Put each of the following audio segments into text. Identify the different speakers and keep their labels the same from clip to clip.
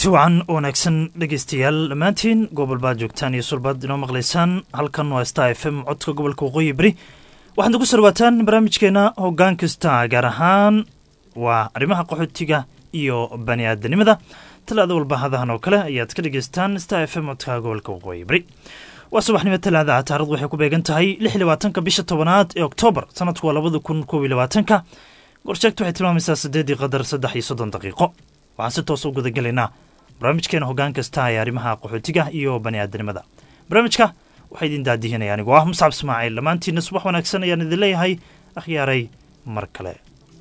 Speaker 1: kulanti wacan wanaagsan dhegeystayaal dhammaantiin gobol baad joogtaan iyo sulbaad inoo maqlaysaan halkan waa star f m codka gobolka waqooyi beri waxaad ugu sarwaataan barnaamijkeena hoggaan kasta gaar ahaan waa arrimaha qaxootiga iyo bani aadanimada talaada walba hadahan oo kale ayaad ka dhegeystaan star f m codka gobolka waqooyi beri waa subaxnimo talaada taarikhdu waxay ku beegan tahay lix iyo labaatanka bisha tobanaad ee oktoobar sanadku waa labada kun koob iyo labaatanka gorsheegtu waxay tilmaamaysaa siddeedii qadar saddex iyo soddon daqiiqo waxaan si toos u gudagelaynaa barnaamijkeena hoggaan kasta ee arrimaha qaxootiga iyo bani aadanimada barnaamijka waxaa idin daadihinaya anigoo ah muscab ismaaciil dhammaantiina subax wanaagsan ayaan idin leeyahay akhyaaray mar kale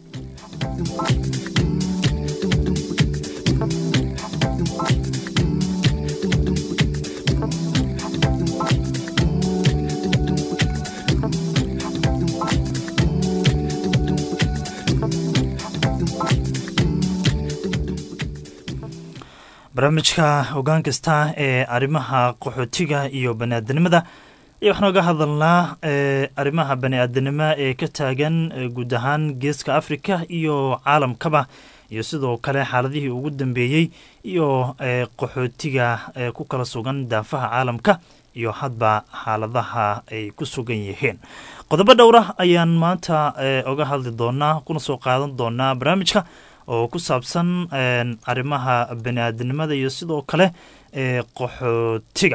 Speaker 1: barnaamijka hoggaan kasta ee arrimaha qaxootiga iyo bani aadanimada ayaa waxaan oga hadalnaa arrimaha bani aadanimo ee ka taagan guud ahaan geeska afrika iyo caalamkaba iyo sidoo kale xaaladihii ugu dambeeyey iyo qaxootiga ku kala sugan daafaha caalamka iyo hadba xaaladaha ay ku sugan yihiin qodobo dhowra ayaan maanta oga hadli doonaa kuna soo qaadan doonaa barnaamijka oo ku saabsan arrimaha bani aadanimada iyo sidoo kale qaxootiga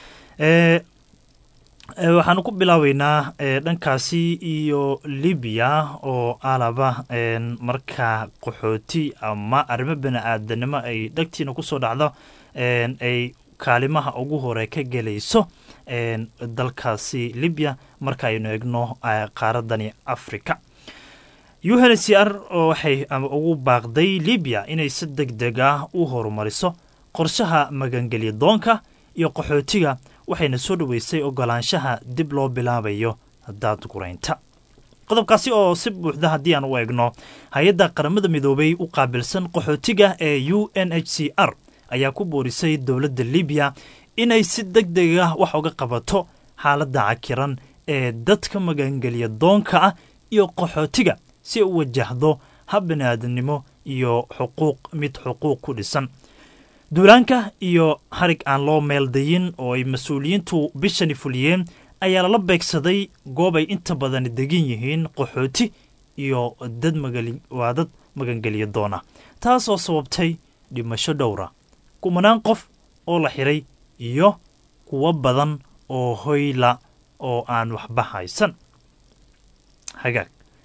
Speaker 1: waxaanu ku bilaabeynaa dhankaasi iyo libiya oo alaba marka qaxooti ama arrimo bani aadanimo ay dhagtiina kusoo dhacdo ay kaalimaha ugu hore ka gelayso dalkaasi libiya marka aynu eegno qaaradani africa unhcr oo waxay ugu baaqday libiya inay si deg deg ah u horumariso qorshaha magangelya doonka iyo qaxootiga waxayna soo dhoweysay ogolaanshaha dib loo bilaabayo daadguraynta qodobkaasi oo si buuxda haddii aan u eegno hay-adda qaramada midoobay u qaabilsan qaxootiga ee u n h c r ayaa ku boorisay dowladda libiya inay si deg deg ah wax uga qabato xaaladda cakiran ee dadka magangelya doonka ah iyo qaxootiga si ay u wajahdo hab bani aadamnimo iyo xuquuq mid xuquuq ku dhisan duulaanka iyo harig aan loo meeldayin oo ay mas-uuliyiintu bishani fuliyeen ayaa lala beegsaday goob ay inta badan degan yihiin qaxooti iyo dad waa dad magangelya doona taasoo sababtay dhimasho dhowra kumanaan qof oo la xiray iyo kuwo badan oo hoyla oo aan waxba haysan hagaag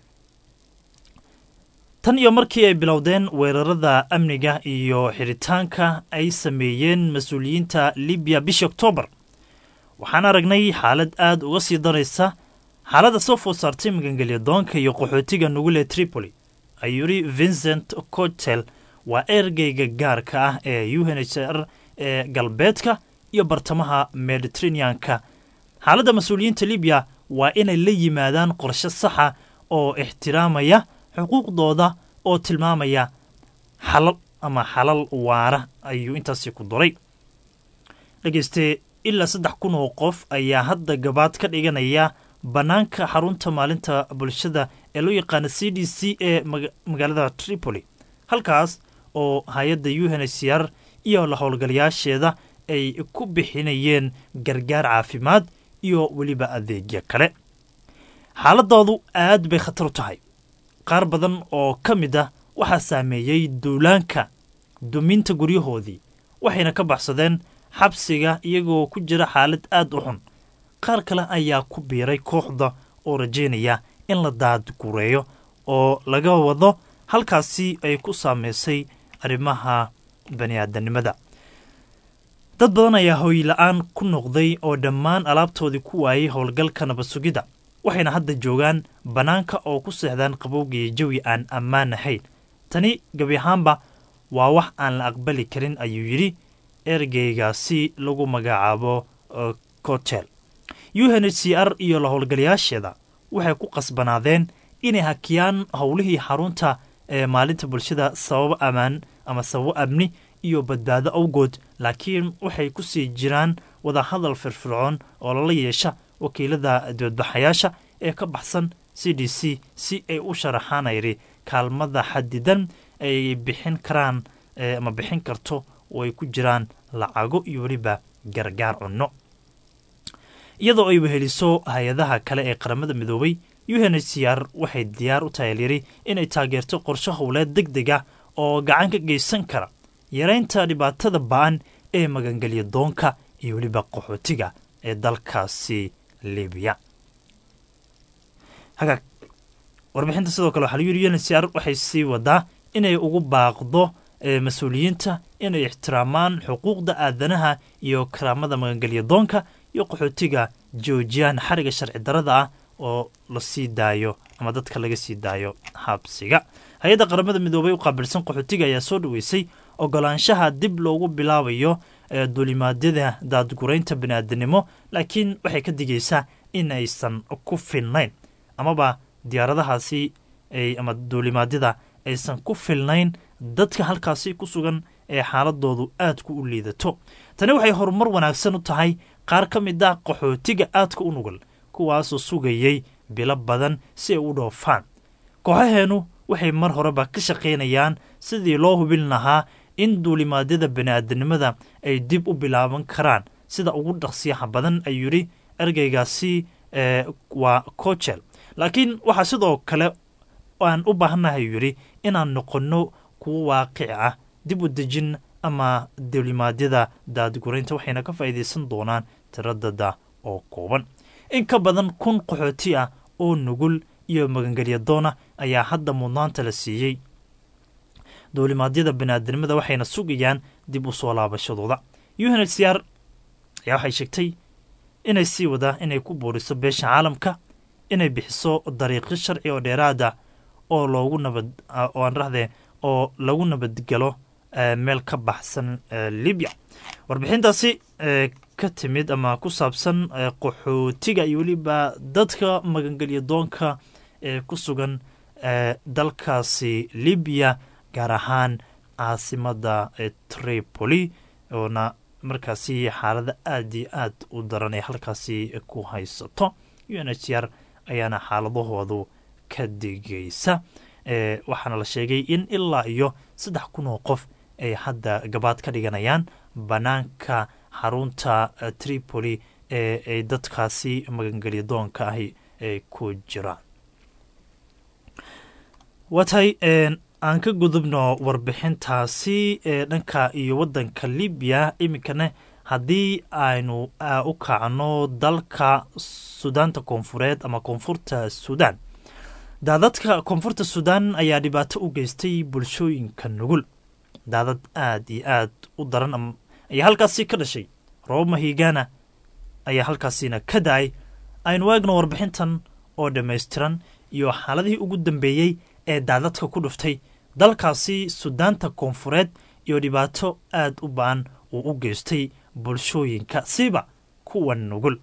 Speaker 1: tan iyo markii ay bilowdeen weerarada amniga iyo xiritaanka ay sameeyeen mas-uuliyiinta libiya bishii oktoobar waxaan aragnay xaalad aad uga sii daraysa xaaladda soo food saartay magangelya doonka iyo qaxootiga nugule tripoli ayuu yidhi vincent cotel waa ergeyga gaarka ah ee u n h r ee galbeedka iyo bartamaha mediteraneanka xaaladda mas-uuliyiinta libiya waa inay la yimaadaan qorshe saxa oo ixtiraamaya xuquuqdooda oo tilmaamaya xalal ama xalal waara ayuu intaasi ku duray dhegeyste ilaa saddex kun oo qof ayaa hadda gabaad ka dhiganaya bannaanka xarunta maalinta bulshada ee loo yaqaana c d c ee magaalada tripoli halkaas oo hay-adda u n h c r iyo la howlgalayaasheeda ay ku bixinayeen gargaar caafimaad iyo weliba adeegyo kale xaaladoodu aad bay khatar u tahay qaar badan oo ka mid ah waxaa saameeyey duulaanka duminta guryahoodii waxayna ka baxsadeen xabsiga iyagoo ku jira xaalad aad u xun qaar kale ayaa ku biiray kooxda oo rajaynaya in la daadgureeyo oo laga wado halkaasi ay ku saameysay arrimaha bani aadanimada dad badan ayaa hooyla-aan ku noqday oo dhammaan alaabtoodii ku waayay howlgalka nabadsugidda waxayna hadda joogaan bannaanka oo ku seexdaan qabowgiyo jawi aan ammaan ahayn tani gebi ahaanba waa wax aan la aqbali karin ayuu yidhi ergeygaasi lagu magacaabo cotel u n h c r iyo la howlgalayaasheeda waxay ku qasbanaadeen inay hakiyaan howlihii xarunta ee maalinta bulshada sababo ammaan ama sababo amni iyo badbaado awgood laakiin waxay ku sii jiraan wadahadal firfircoon oo lala yeesha wakiilada dibadbaxayaasha ee ka baxsan c d c si ay u sharaxaan ayri kaalmada xadidan ay bixin karaan ama bixin karto oo ay ku jiraan lacago iyo weliba gargaar cunno iyadoo ay weheliso hay-adaha kale ee qaramada midoobay u n h c r waxay diyaar u tahay lyiri inay taageerto qorsho howleed deg deg ah oo gacan ka geysan kara yaraynta dhibaatada ba-an ee magangelya doonka iyo weliba qaxootiga ee dalkaasi libiya hagaag warbixinta sidoo kale waxaa lagu yidhi uncr waxay sii wadaa inay ugu baaqdo mas-uuliyiinta inay ixtiraamaan xuquuqda aadanaha iyo karaamada magangelya doonka iyo qaxootiga joojiyaan xariga sharci darada ah oo la sii daayo ama dadka laga sii daayo xabsiga hay-adda qaramada midoobay u qaabilsan qaxootiga ayaa soo dhaweysay ogolaanshaha dib loogu bilaabayo duulimaadyada daadguraynta baniaadanimo laakiin waxay ka digaysaa in aysan ku filnayn amaba diyaaradahaasi ama duulimaadyada aysan ku filnayn dadka halkaasi ku sugan ee xaaladoodu aadku u liidato tani waxay horumar wanaagsan u tahay qaar ka mid ah qaxootiga aadka u nugul kuwaasoo sugayay bilo badan si ay u dhoofaan kooxaheennu waxay mar horeba ka shaqaynayaan sidii loo hubin lahaa in duulimaadyada bani'aadanimada ay dib u bilaaban karaan sida ugu dhaqsiyaha badan ayuu yidhi ergeygaasi waa cochel laakiin waxaa sidoo kale aan u baahannahay ayuu yidhi inaan noqonno kuwo waaqic ah dib u dejin ama duulimaadyada daadguraynta waxayna ka faa'iidaysan doonaan tiradada oo kooban in ka badan kun qaxooti ah oo nugul iyo magangelya doona ayaa hadda mudnaanta la siiyey duulimaadyada baniaadanimada waxayna sugayaan dib u soo laabashadooda u n h c r ayaa waxay sheegtay inay sii wadaa inay ku buuriso beesha caalamka inay bixiso dariiqyo sharci oo dheeraada oo loogu nabad oo aan rahdee oo lagu nabadgelo meel ka baxsan libya warbixintaasi ka timid ama ku saabsan qaxootiga iyo weliba dadka magangelya doonka ee ku sugan dalkaasi libiya gaar ahaan caasimada tripoli oona markaasi xaalada aada iyo aad u daran ee halkaasi ku haysato u n h r ayaana xaaladahoodu ka digaysa waxaana la sheegay in ilaa iyo saddex kun oo qof ay hadda gabaad ka dhiganayaan bannaanka xarunta tripoli ee ay dadkaasi magangelya doonka ahi ay ku jiraan waa tahay aan ka gudubno warbixintaasi ee dhanka iyo waddanka libiya iminkana haddii aynu u kacno dalka sudaanta koonfureed ama koonfurta suudaan daadadka koonfurta suudaan ayaa dhibaato u geystay bulshooyinka nugul daadad aad iyo aad u daran ayaa halkaasi ka dhashay roobab mahigaana ayaa halkaasina ka da-ay aynu eegno warbixintan oo dhammaystiran iyo xaaladihii ugu dambeeyey ee daadadka ku dhuftay dalkaasi sudaanta koonfureed iyo dhibaato aad u ba-an uu u geystay bulshooyinka siba kuwa nugul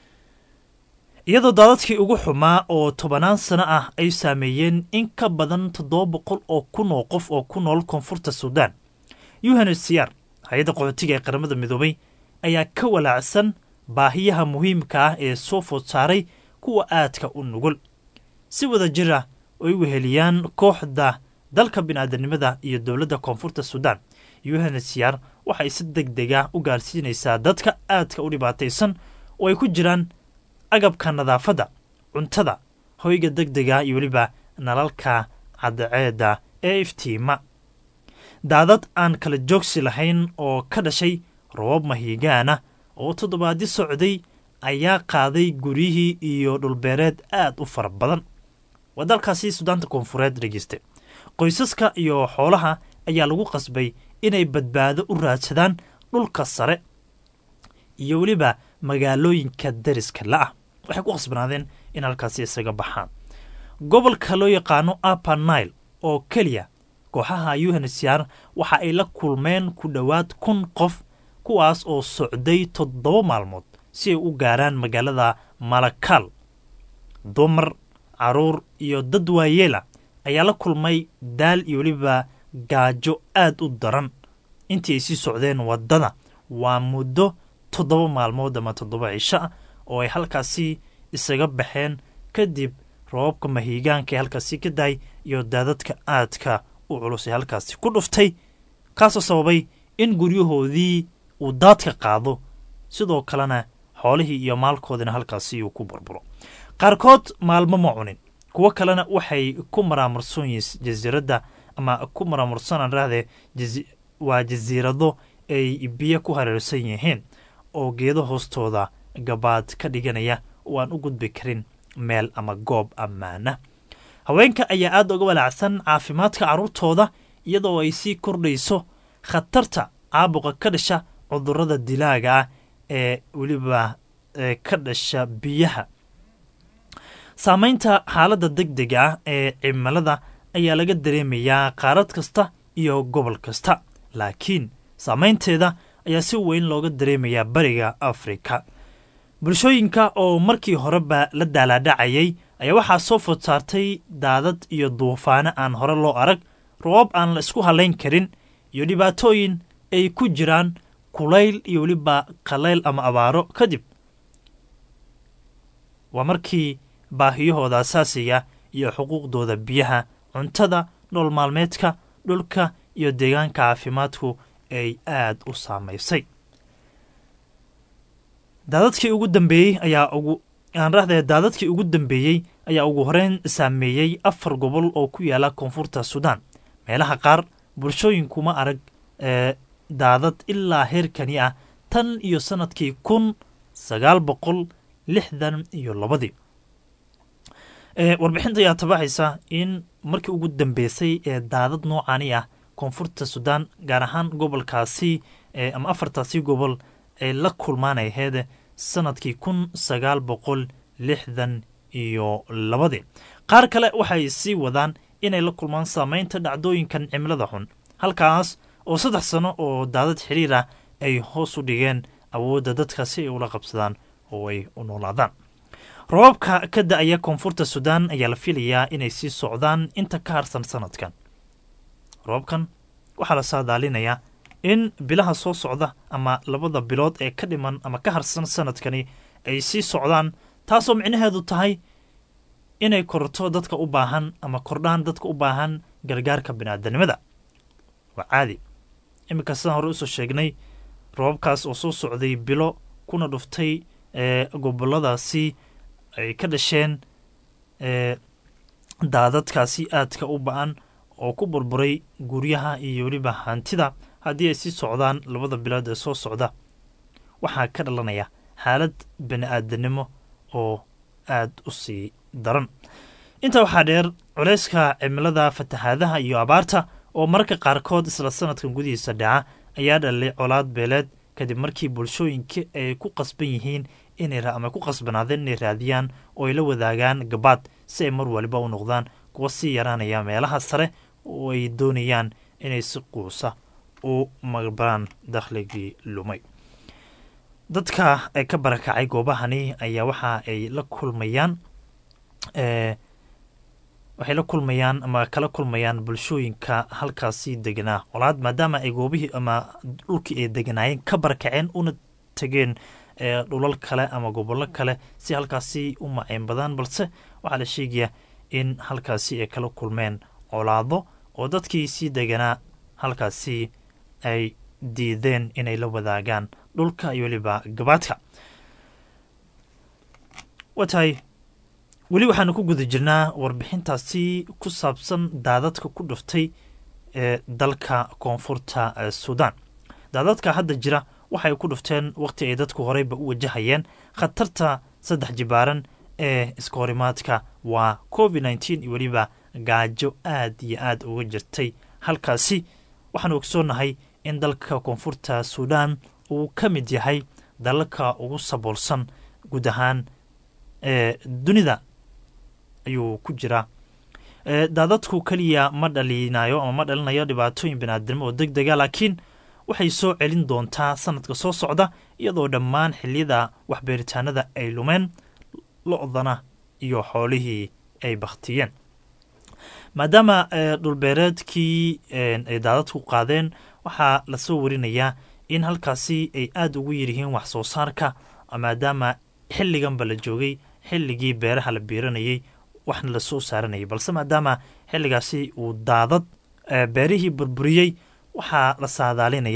Speaker 1: iyadoo daadadkii ugu xumaa oo tobanaan sano ah ay saameeyeen in ka badan toddoba boqol oo kun oo qof oo ku nool koonfurta suudaan u n h c r hay-adda qaxootiga ee qaramada midoobay ayaa ka walaacsan baahiyaha muhiimka ah ee soo food saaray kuwa aadka u nugul si wada jir ah oo ay weheliyaan kooxda dalka bini'aadanimada iyo dowladda koonfurta suudaan u n h c r waxay si deg deg ah u gaarsiinaysaa dadka aadka u dhibaataysan oo ay ku jiraan agabka nadaafadda cuntada hoyga deg dega iyo weliba nalalka cadceedda ee iftiima daadad aan kala joogsi lahayn oo ka dhashay robab mahigaana oo toddobaadyo socday ayaa qaaday guryihii iyo dhulbeereed aad u fara badan waa dalkaasi sudaanta koonfureed dhegeyste qoysaska iyo xoolaha ayaa lagu qasbay inay badbaado u raadsadaan dhulka sare iyo weliba magaalooyinka dariska la-ah waxay ku qasbanaadeen in halkaasi isaga baxaan gobolka loo yaqaano upper nile oo keliya kooxaha unhcr waxa ay la kulmeen ku dhowaad kun qof kuwaas oo socday toddoba maalmood si ay u gaaraan magaalada malakal dumar caruur iyo dad waayeela ayaa la kulmay daal iyo weliba gaajo aad u daran intii ay sii socdeen waddada waa muddo toddoba maalmood ama toddoba cisho ah oo ay halkaasi isaga baxeen kadib roobabka mahiigaanka ee halkaasi ka dahay iyo daadadka aadka u culus ee halkaasi ku dhuftay kaasoo sababay in guryahoodii uu daadka qaado sidoo kalena xoolihii iyo maalkoodina halkaasi uu ku burburo qaarkood maalmo ma cunin kuwo kalena waxay ku maraamarsan yihiin jasiiradda ama ku maraamarsanaan rahdee waa jasiirado ay biyo ku hareersan yihiin oo geedo hoostooda gabaad ka dhiganaya oo aan u gudbi karin meel ama goob ammaana haweenka ayaa aada uga walaacsan caafimaadka carruurtooda iyadoo ay sii kordhayso khatarta caabuqa ka dhasha cudurrada dilaaga ah ee weliba ka dhasha biyaha saamaynta xaaladda deg dega ah ee cimilada ayaa laga dareemayaa qaarad kasta iyo gobol kasta laakiin saamaynteeda ayaa si weyn looga dareemayaa bariga afrika bulshooyinka oo markii horeba la daalaadhacayay ayaa waxaa soo food saartay daadad iyo duufaano aan hore loo arag roobab aan la isku halayn karin iyo dhibaatooyin ay ku jiraan kulayl iyo weliba qalayl ama abaaro kadib waa markii baahiyahooda asaasiga iyo xuquuqdooda biyaha cuntada nool maalmeedka dhulka iyo deegaanka caafimaadku ay aad u saamaysay daadadkii ugu dambeeyey ayaa ugu aan rahdee daadadkii ugu dambeeyey ayaa ugu horeyn saameeyey afar gobol oo ku yaala koonfurta suudaan meelaha qaar bulshooyinkuma arag ee daadad ilaa heerkani ah tan iyo sanadkii kun sagaal boqol lixdan iyo labadii warbixinta ayaa tabaxaysa in markii ugu dambeysay ee daadad noocani ah koonfurta suudaan gaar ahaan gobolkaasi ama afartaasi gobol ay la kulmaanay aheyd sanadkii kun sagaal boqol lixdan iyo labadii qaar kale waxay sii wadaan inay la kulmaan saameynta dhacdooyinkan cimilada xun halkaas oo saddex sano oo daadad xiriir ah ay hoos u dhigeen awoodda dadka si ay ula qabsadaan oo ay u noolaadaan roobabka ka da-aya koonfurta suudaan ayaa la filayaa inay sii socdaan inta ka harsan sanadkan roobabkan waxaa la saadaalinayaa in bilaha soo socda ama labada bilood ee ka dhiman ama ka harsan sanadkani ay sii socdaan taasoo micnaheedu tahay inay korto dadka u baahan ama kordhaan dadka u baahan gargaarka biniaadanimada waa caadi iminka sidaan hore usoo sheegnay roobabkaas oo soo socday bilo kuna dhuftay ee goboladaasi ay ka dhasheen ee daadadkaasi aadka u ba-an oo ku burburay guryaha iyo weliba hantida haddii ay sii socdaan labada bilood ee soo socda waxaa ka dhalanaya xaalad bani aadanimo oo aada u sii daran intaa waxaa dheer culeyska cimilada fatahaadaha iyo abaarta oo mararka qaarkood isla sanadkan gudihiisa dhaca ayaa dhalay colaad beeleed kadib markii bulshooyinka ay ku qasban yihiin inama ku qasbanaadeen inay raadiyaan oo ay la wadaagaan gabaad si ay mar waliba u noqdaan kuwa sii yaraanaya meelaha sare oo ay doonayaan inay si quusa u maqbaan dakhligii lumay dadka ee ka barakacay goobahani ayaa waxa ay la kulmayaan waxay la kulmayaan ama kala kulmayaan bulshooyinka halkaasi deganaa colaad maadaama ay goobihii ama dhulkii ay deganaayeen ka barakaceen una tegeen dhulal kale ama gobollo kale si halkaasi u maceyn badaan balse waxaa la sheegayaa in halkaasi ay kala kulmeen colaado oo dadkii sii deganaa halkaasi ay diideen inay la wadaagaan dhulka iyo weliba gabaadka waa tahay weli waxaanu ku guda jirnaa warbixintaasi ku saabsan daadadka ku dhuftay ee dalka koonfurta suudaan daadadka hadda jira waxay ku dhufteen wakhti ay dadku horeyba u wajahayeen khatarta saddex jibaaran ee iskahorimaadka waa covid nneteen iyo weliba gaajo aad iyo aad uga jirtay halkaasi waxaanu ogsoonahay in dalka koonfurta suudaan uu ka mid yahay dalalka ugu saboolsan guud ahaan ee dunida ayuu ku jiraa daadadku keliya ma dhalinayo ama ma dhalinayo dhibaatooyin biniaadnimo oo deg dega laakiin waxay soo celin doontaa sanadka soo socda iyadoo dhammaan xiliyada waxbeeritaanada ay lumeen lo-dana iyo xoolihii ay bakhtiyeen maadaama dhulbeereedkii ay daadadku qaadeen waxaa lasoo warinayaa in halkaasi ay aada ugu yaryihiin wax soo saarka maadaama xilliganba la joogay xilligii beeraha la biiranayay waxna lasoo saaranayay balse maadaama xilligaasi uu daadad beerihii burburiyey waxaa la saadaalinayaa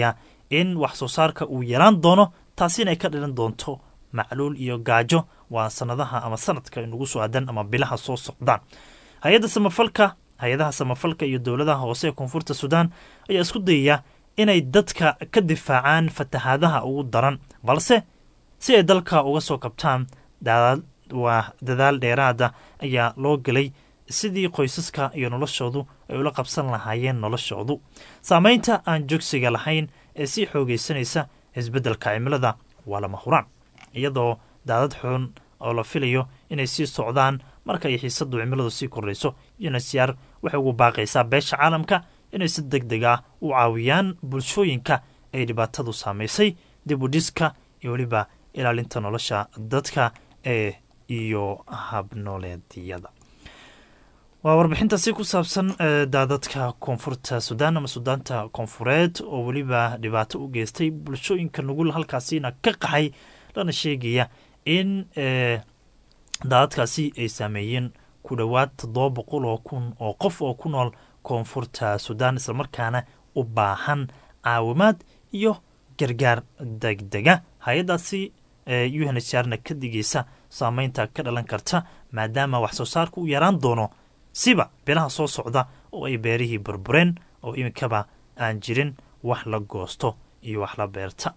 Speaker 1: in wax soo saarka uu yaraan doono taasina ay ka dhilan doonto macluul iyo gaajo waa sanadaha ama sanadka inugu soo aadan ama bilaha soo socdaan hay-adda samafalka hay-adaha samafalka iyo dowladaha hoose ee koonfurta suudaan ayaa isku dayaya inay dadka ka difaacaan fatahaadaha ugu daran balse si ay dalka uga soo kabtaan waa dadaal dheeraada ayaa loo gelay sidii qoysaska iyo noloshoodu ay ula qabsan lahaayeen noloshoodu saameynta aan joogsiga lahayn ee sii xoogeysanaysa isbeddelka cimilada waa lama huraan iyadoo daadad xun oo la filayo inay sii socdaan marka ay xiisadu cimiladu sii kordhayso unsr waxay ugu baaqaysaa beesha caalamka inay si deg deg ah u caawiyaan bulshooyinka ay dhibaatadu saamaysay dib u dhiska iyo weliba ilaalinta nolosha dadka ee iyo habnooleedyada waa warbixintaasi ku saabsan daadadka koonfurta suudaan ama suudaanta koonfureed oo weliba dhibaato u geystay bulshooyinka nugul halkaasina ka qaxay lana sheegaya in daadadkaasi ay saameeyeen ku dhowaad toddoba boqol oo kun oo qof oo ku nool koonfurta suudaan islamarkaana u baahan caawimaad iyo gargaar degdega hay-adaasi unhrna ka digaysa saameynta ka dhalan karta maadaama wax soo saarka u yaraan doono siba bilaha soo socda oo ay beerihii burbureen oo iminkaba aan jirin wax la goosto iyo wax la beerta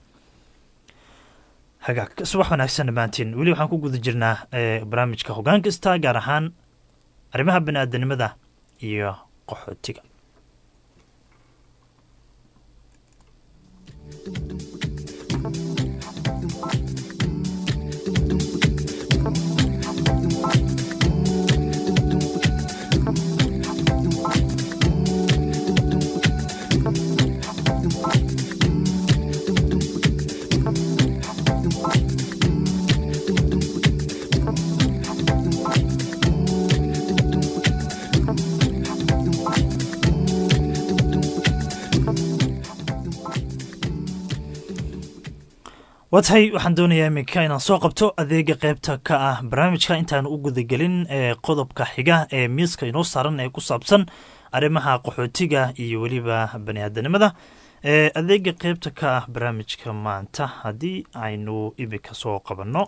Speaker 1: hagaag subax wanaagsan dhammaantiin weli waxaan ku guda jirnaa barnaamijka hoggaan kasta gaar ahaan arrimaha bani aadanimada iyo qaxootiga waa tahay waxaan doonayaa iminka inaan soo qabto adeega qeybta ka ah barnaamijka intaan u gudagelin ee qodobka xiga ee miiska inoo saaran ee ku saabsan arrimaha qaxootiga iyo weliba bani aadanimada adeega qeybta ka ah barnaamijka maanta haddii aynu iminka soo qabanno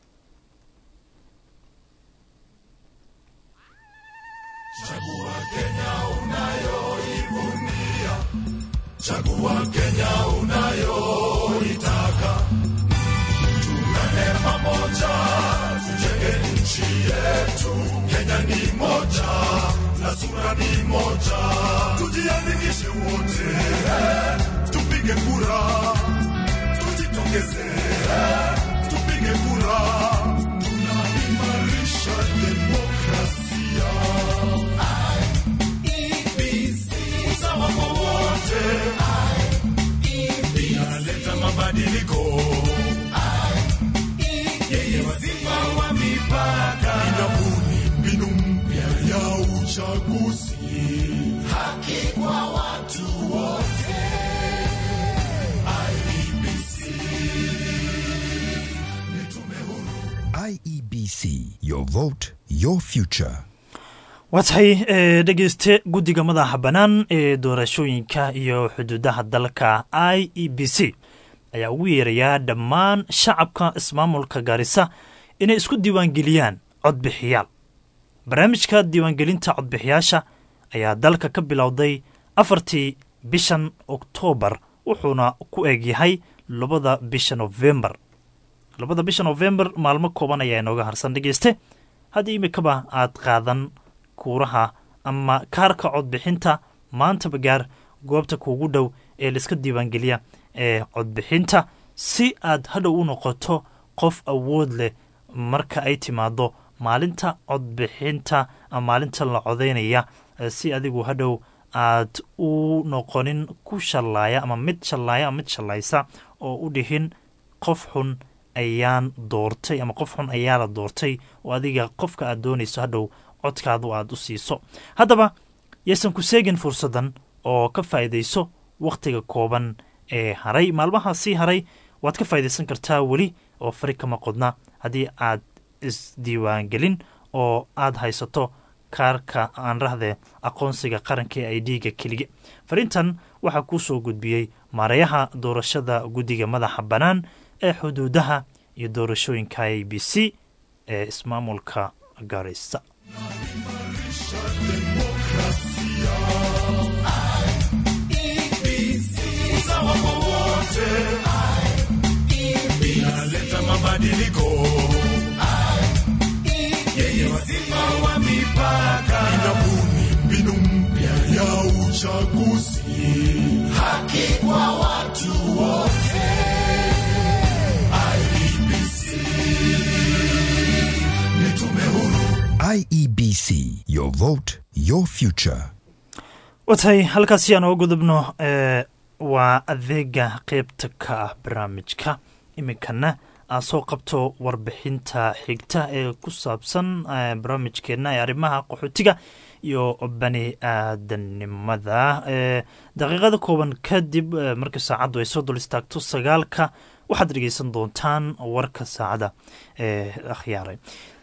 Speaker 2: Chagua Kenya unayoitaka, tuungane pamoja, tujenge nchi yetu. Kenya ni moja na sura ni moja, tujiandikishe wote, tupige kura, tujitokeze, tupige kura, tunaimarisha demokrasia. Usawa kwa wote inaleta mabadiliko yenye wazima wa mipaka, inabuni mbinu mpya ya uchaguzi, haki kwa watu wote. IEBC ni tume huru
Speaker 3: IEBC, your vote, your future.
Speaker 1: waa tahay dhegeyste guddiga madaxa bannaan ee doorashooyinka iyo xuduudaha dalka i e b c ayaa ugu yeerayaa dhammaan shacabka ismaamulka gaarisa inay isku diiwaangeliyaan codbixiyaal barnaamijka diiwaangelinta codbixiyaasha ayaa dalka ka bilowday afartii bishan oktoobar wuxuuna ku egyahay labada bisha novembar labada bisha novembar maalmo kooban ayaa inooga harsan dhegeyste haddii imikaba aad qaadan kuuraha ama kaarka codbixinta maantaba gaar goobta kuugu dhow ee laiska diiwaangeliya ee codbixinta si aad hadhow u noqoto qof awood leh marka ay timaado maalinta codbixinta ama maalinta la codaynaya si adigu hadhow aad u noqonin ku shallaaya ama mid shallaaya ama mid shallaysa oo u dhihin qof xun ayaan doortay ama qof xun ayaa la doortay oo adiga qofka aad doonayso hadhow codkaadu aad u siiso haddaba yaysan ku seegin fursaddan oo ka faa'iidayso wakhtiga kooban ee haray maalmaha sii haray waad ka faa'idaysan kartaa weli oo fari kama qodna haddii aad isdiiwaangelin oo aad haysato kaarka aan rahde aqoonsiga qaranka ee i d-ga keliga fariintan waxaa kuu soo gudbiyey maareeyaha doorashada guddiga madaxa bannaan ee xuduudaha iyo doorashooyinka i b c ee ismaamulka gaarisa
Speaker 2: usawa kwa wote inaleta mabadiliko yenye wazima wa mipaka inabuni mbinu mpya ya uchaguzi haki kwa watu wote IEBC ni tume huru
Speaker 3: IEBC, your vote, your future.
Speaker 1: watay halkaasi aan uga gudubno ee waa adeega qeybta ka ah barnaamijka iminkana aan soo qabto warbixinta xigta ee ku saabsan eh, barnaamijkeena ee arrimaha qaxootiga iyo bani aadanimada Eh, daqiiqada kooban kadib eh, marka saacaddu ay soo dul istaagto sagaalka waxaad dhegeysan doontaan warka saacada ee akhyaaray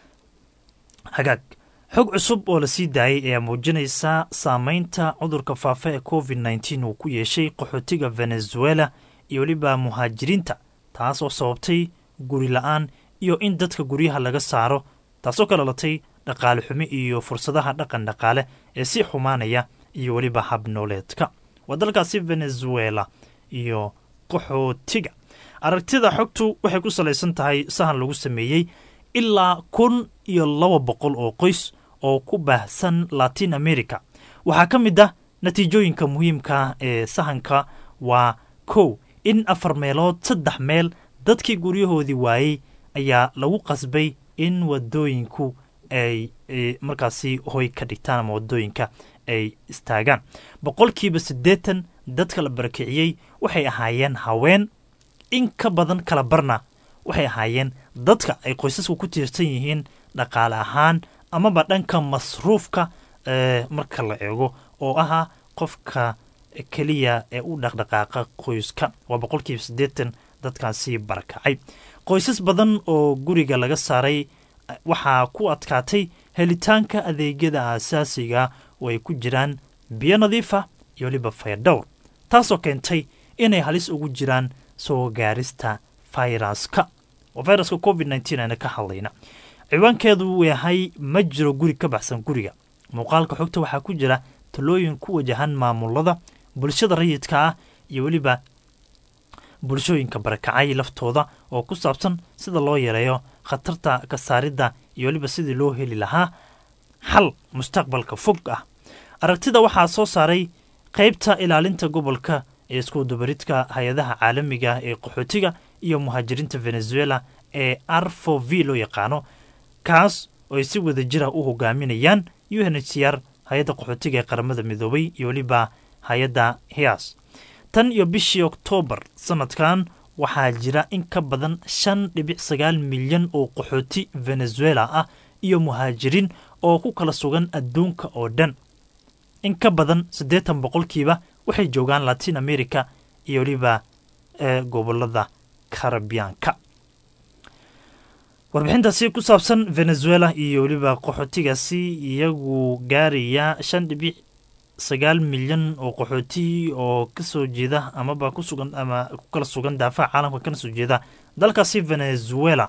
Speaker 1: hagaag xog cusub oo la sii daayay ayaa muujinaysa saameynta cudurka faafa ee covid nteen uu ku yeeshay qaxootiga venezuela iyo weliba muhaajiriinta taas oo sababtay guri la-aan iyo in dadka guryaha laga saaro taasoo ka dhalatay dhaqaale xumi iyo fursadaha dhaqan dhaqaale ee si xumaanaya iyo weliba habnooleedka waa dalkaasi venezuela iyo qaxootiga aragtida xogtu waxay ku salaysan tahay sahan lagu sameeyey ilaa kun iyo laba boqol oo qoys oo ku baahsan latin america waxaa ka mid ah natiijooyinka muhiimka ee sahanka waa kow in afar meelood saddex meel dadkii guryahoodii waayey ayaa lagu qasbay in wadooyinku ay ay markaasi hoy ka dhigtaan ama wadooyinka ay istaagaan boqolkiiba siddeetan dadka la barakiciyey waxay ahaayeen haween in ka badan kala barna waxay ahaayeen dadka ay qoysasku ku tiirsan yihiin dhaqaale ahaan amaba dhanka masruufka ee marka la eego oo ahaa qofka keliya ee u dhaqdhaqaaqa qoyska waa boqolkiiba siddeetan dadkaasi barakacay qoysas badan oo guriga laga saaray waxaa ku adkaatay helitaanka adeegyada aasaasiga oo ay ku jiraan biyo nadiifa iyo weliba faydhowr taasoo keentay inay halis ugu jiraan soo gaarista fayraska oo fayraska covid nteen ayna ka hadlayna ciwaankeedu uu yahay ma jiro guri ka baxsan guriga muuqaalka xogta waxaa ku jira talooyin ku wajahan maamulada bulshada rayidka ah iyo weliba bulshooyinka barakacay laftooda oo ku saabsan sida loo yareeyo khatarta ka saaridda iyo weliba sidii loo heli lahaa xal mustaqbalka fog ah aragtida waxaa soo saaray qaybta ilaalinta gobolka ee iskuudubaridka hay-adaha caalamiga ee qaxootiga iyo muhaajiriinta venezuela ee arfo v loo yaqaano kaas oo ay si wada jira u hogaaminayaan u n h c r hay-adda qaxootiga ee qaramada midoobay iyo weliba hay-adda hias tan iyo bishii oktoobar sanadkan waxaa jira in ka badan shan dhibic sagaal milyan oo qaxooti venezuela ah iyo muhaajiriin oo ku kala sugan adduunka oo dhan in ka badan siddeetan boqolkiiba waxay joogaan latin america iyo weliba ee gobolada karabiyaanka warbixintaasi ku saabsan venezuela iyo weliba qaxootigaasi iyagu gaaraya shan dhibic sagaal milyan oo qaxooti oo kasoo jeeda amaba ku sugan ama ku kala sugan daafaha caalamka kana soo jeeda dalkaasi venezuela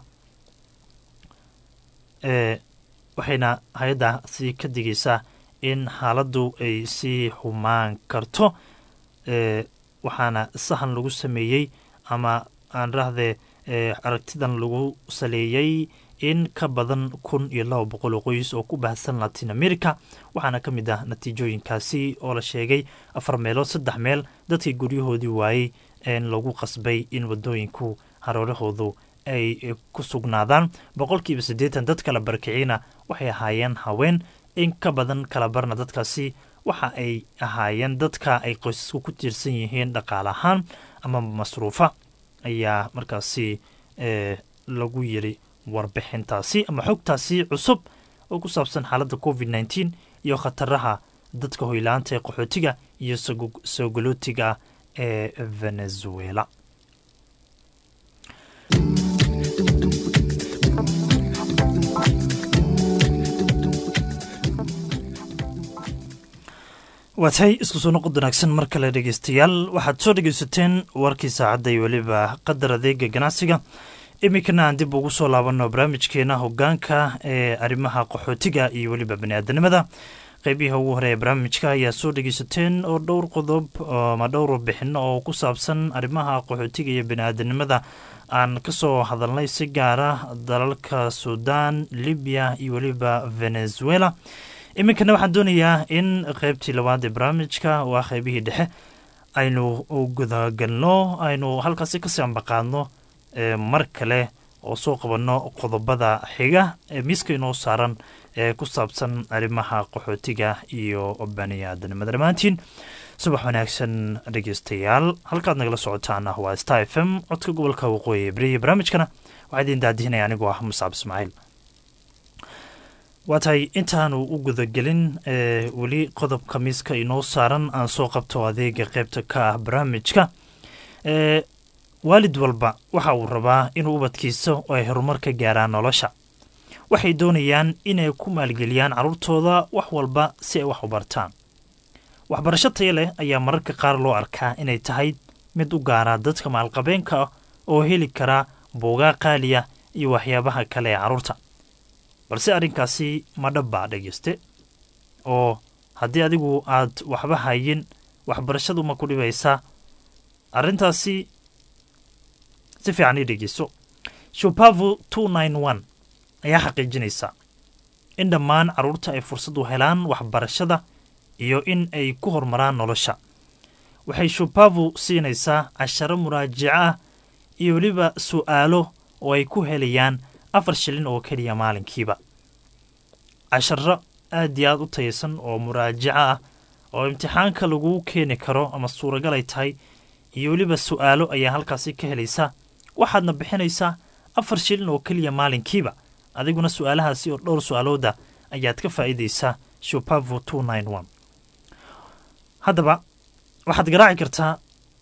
Speaker 1: ee waxayna hay-addaasi ka digaysaa in xaaladdu ay sii xumaan karto ee waxaana sahan lagu sameeyey ama aan rahdee aragtidan lagu saleeyey in ka badan kun iyo laba boqol oo qoys oo ku baahsan latin america waxaana ka mid ah natiijooyinkaasi oo la sheegay afar meelood saddex meel dadkii guryahoodii waayey in lagu qasbay in wadooyinku haroorahoodu ay ku sugnaadaan boqolkiiba siddeetan dad kala barakiciyna waxay ahaayeen haween in ka badan kala barna dadkaasi waxa ay ahaayeen dadka ay qoysasku ku tiirsan yihiin dhaqaale ahaan ama masruufa ayaa markaasi lagu yiri warbixintaasi ama xogtaasi cusub oo ku saabsan xaaladda covid nteen iyo khataraha dadka hoyla-aanta ee qaxootiga iyo soogolootiga ee venezuela waatay isku soo noqod wanaagsan mar kale dhegeystayaal waxaad soo dhegeysateen warkii saacadda iyo weliba qadar adeega ganacsiga iminkana aan dib ugu soo laabanno barnaamijkeena hogaanka ee arrimaha qaxootiga iyo weliba baniaadanimada qeybihi ugu hore ee barnaamijka ayaa soo dhegeysateen oo dhowr qodob ama dhowr warbixino oo ku saabsan arrimaha qaxootiga iyo baniaadanimada aan kasoo hadalnay si gaara dalalka sudan libiya iyo weliba venezuela iminkana waxaan doonayaa in qeybtii labaad ee barnaamijka waa qeybihii dhexe aynu gudagalno aynu halkaasi kasii ambaqaadno mar kale oo soo qabanno qodobada xiga ee miiska inoo saaran ee ku saabsan arrimaha qaxootiga iyo baniaadanimada dhammaantiin subax wanaagsan dhegeystayaal halkaad nagala socotaan waa star f m codka gobolka waqooyi ee beriya barnaamijkana waxaa idiin daadihinaya anigoo ah musaab ismaaciil waa tahay intaanu u gudagelin weli qodobka miiska inoo saaran aan soo qabto adeega qeybta ka ah barnaamijka waalid walba waxa uu rabaa inuu ubadkiisa ay horumar ka gaaraan nolosha waxay doonayaan inay ku maalgeliyaan carruurtooda wax walba si ay wax u bartaan waxbarasho taya leh ayaa mararka qaar loo arkaa inay tahay mid u gaara dadka maalqabeenka ah oo heli kara buugaa qaaliya iyo waxyaabaha kale ee carruurta balse arrinkaasi ma dhabbaa dhegeyste oo haddii adigu aad waxba hayin waxbarashadu ma ku dhibaysaa arrintaasi si fiican ii dhegeyso shupavu two nine one ayaa xaqiijinaysa in dhammaan carruurta ay fursad u helaan waxbarashada iyo in ay ku horumaraan nolosha waxay shupavu siinaysaa casharo muraajico ah iyo weliba su'aalo oo ay ku helayaan afar shilin oo keliya maalinkiiba casharo aad iyo aad u taysan oo muraajaco ah oo imtixaanka lagu keeni karo ama suuragal ay tahay iyo weliba su'aalo ayaa halkaasi ka helaysaa waxaadna bixinaysaa afar shilin oo keliya maalinkiiba adiguna su'aalahaasi oo dhowr su'aalooda ayaad ka faa'iidaysaa shupavu two nine one haddaba waxaad garaaci kartaa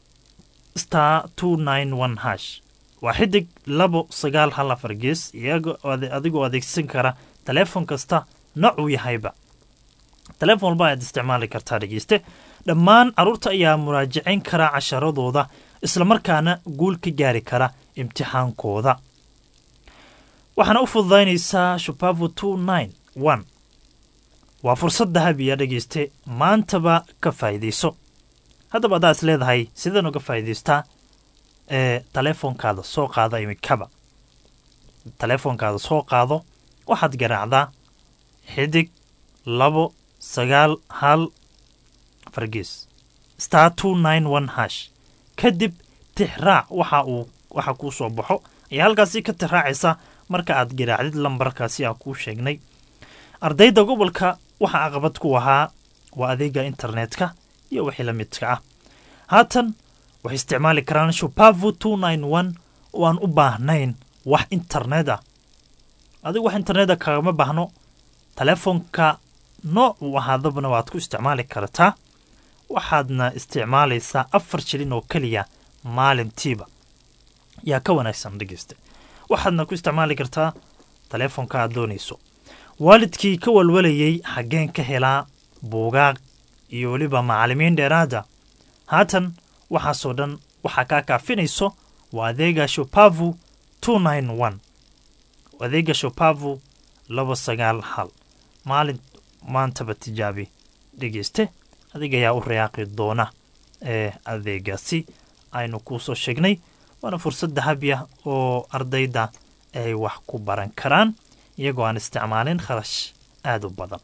Speaker 1: star two nine one hash waa xidig labo sagaal hal afar gees adigoo adeegsan kara taleefon kasta nocuu yahayba taleefon walba ayaad isticmaali kartaa dhegeyste dhammaan carruurta ayaa muraajacayn kara casharadooda islamarkaana guul ka gaari kara imtixaankooda waxaana u fududaynaysaa shupavu two nine one waa fursad dahabiya dhegeyste maantaba ka faa'iidayso haddaba haddaa is leedahay sideen uga faa'iidaystaa ee taleefonkaada soo qaada imikaba taleefonkaada soo qaado waxaad garaacdaa xidig labo sagaal hal fargees star two nine one hash kadib tixraac waxa uu waxa kuu soo baxo ayaa halkaasi ka tixraacaysa marka aad garaacdid lambarkaasi aan kuu sheegnay ardayda gobolka waxa caqabad ku ahaa waa adeega internetka iyo wixii la midka ah haatan waxay isticmaali karaan shupavu two nine one oo aan u baahnayn wax internet ah adigu wax internet a kagama baahno taleefonka nooc uu ahaadabana waad ku isticmaali kartaa waxaadna isticmaalaysaa afar shilin oo keliya maalintiiba yaa ka wanaagsan dhegeyste waxaadna ku isticmaali kartaa taleefonka aad doonayso waalidkii ka walwalayey xaggeen ka helaa buugaag iyo weliba macallimiin dheeraada haatan waxaasoo dhan waxaa kaa kaafinayso waa adeega shupavu two nine one adeega shupavu laba sagaal hal maalin maantaba tijaabi dhegeyste adiga ayaa u rayaaqi doona ee adeegaasi aynu kuu soo sheegnay waana fursad dahabi ah oo ardayda ay wax ku baran karaan iyagoo aan isticmaalin kharash aada u badan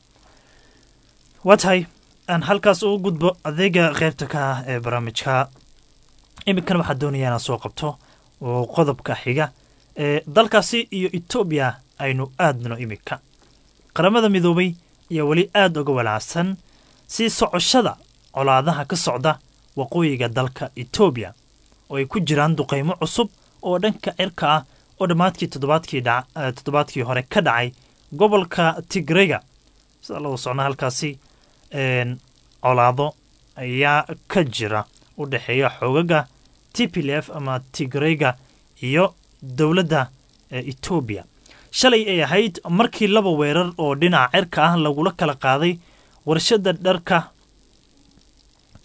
Speaker 1: waa tahay aan halkaas ugu gudbo adeega qeybta ka ah ee barnaamijka iminkana waxaa doonaya inaan soo qabto oo qodobka xiga ee dalkaasi iyo etoobiya aynu aadno iminka qaramada midoobay ayaa weli aada uga walaacsan sii socoshada colaadaha ka socda waqooyiga dalka etoobiya oo ay ku jiraan duqaymo cusub oo dhanka cirka ah oo dhammaadkii toddobaadkii toddobaadkii hore ka dhacay gobolka tigrega sida lagu socna halkaasi colaado ayaa ka jira u dhexeeya xoogaga t p l f ama tigrega iyo dowladda etoobiya shalay ay ahayd markii laba weerar oo dhinaca cirka ah lagula kala qaaday warshadda dharka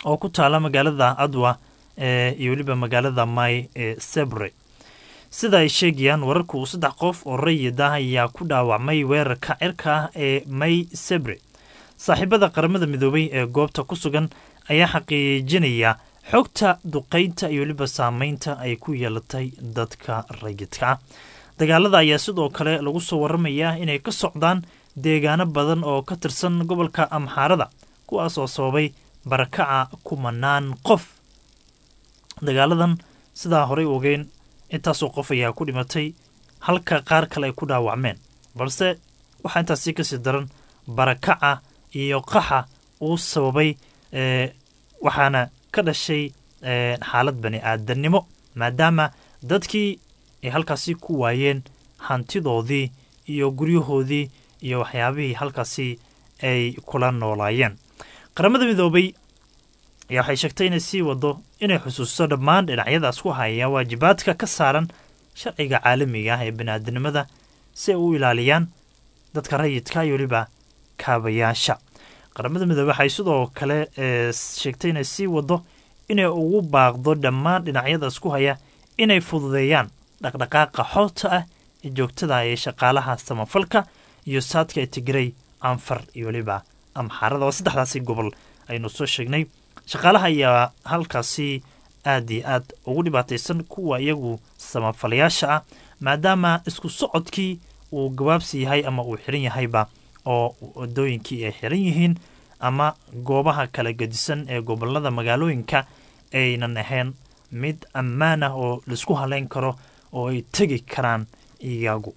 Speaker 1: oo ku taala magaalada adwa ee iyo weliba magaalada may ee sebre sida ay sheegayaan wararku saddex qof oo rayid ah ayaa ku dhaawacmay weerarka cirka ah ee may sebre saaxiibada qaramada midoobay ee goobta ku sugan ayaa xaqiijinaya xogta duqaynta iyo weliba saameynta ay ku yeelatay dadka rayidka ah dagaalada ayaa sidoo kale lagu soo waramayaa inay ka socdaan deegaano badan oo ka tirsan gobolka amxaarada kuwaas oo sababay barakaca kumanaan qof dagaaladan sidaa horey ogeyn intaasoo qof ayaa ku dhimatay halka qaar kale ay ku dhaawacmeen balse waxaa intaasi kasii daran barakaca iyo qaxa uu sababay waxaana ka dhashay xaalad bani aadannimo maadaama dadkii ay halkaasi ku waayeen hantidoodii iyo guryahoodii iyo waxyaabihii halkaasi ay kula noolaayeen qaramada midoobay ayaa waxay sheegtay inay sii wado inay xusuusto dhammaan dhinacyadaas ku haya waajibaadka ka saaran sharciga caalamiga ah ee baniaadanimada si ay u ilaaliyaan dadka rayidka iyo weliba kaabayaasha qaramada midoobey waxay sidoo kale sheegtay inay sii wado inay ugu baaqdo dhammaan dhinacyadaas ku haya inay fududeeyaan dhaqdhaqaaqa xoota ah ee joogtada ee shaqaalaha samafalka iyo saadka tigray anfar iyo weliba amxaarada oo saddexdaasi gobol aynu soo sheegnay shaqaalaha ayaa halkaasi aad iyo aad ugu dhibaataysan kuwa iyagu samafalayaasha ah maadaama isku socodkii uu gabaabsi yahay ama uu xiran yahayba oo wadooyinkii ay xiran yihiin ama goobaha kala gedisan ee gobolada magaalooyinka aynan ahayn mid ammaan ah oo laisku haleyn karo oo ay tegi karaan iyagu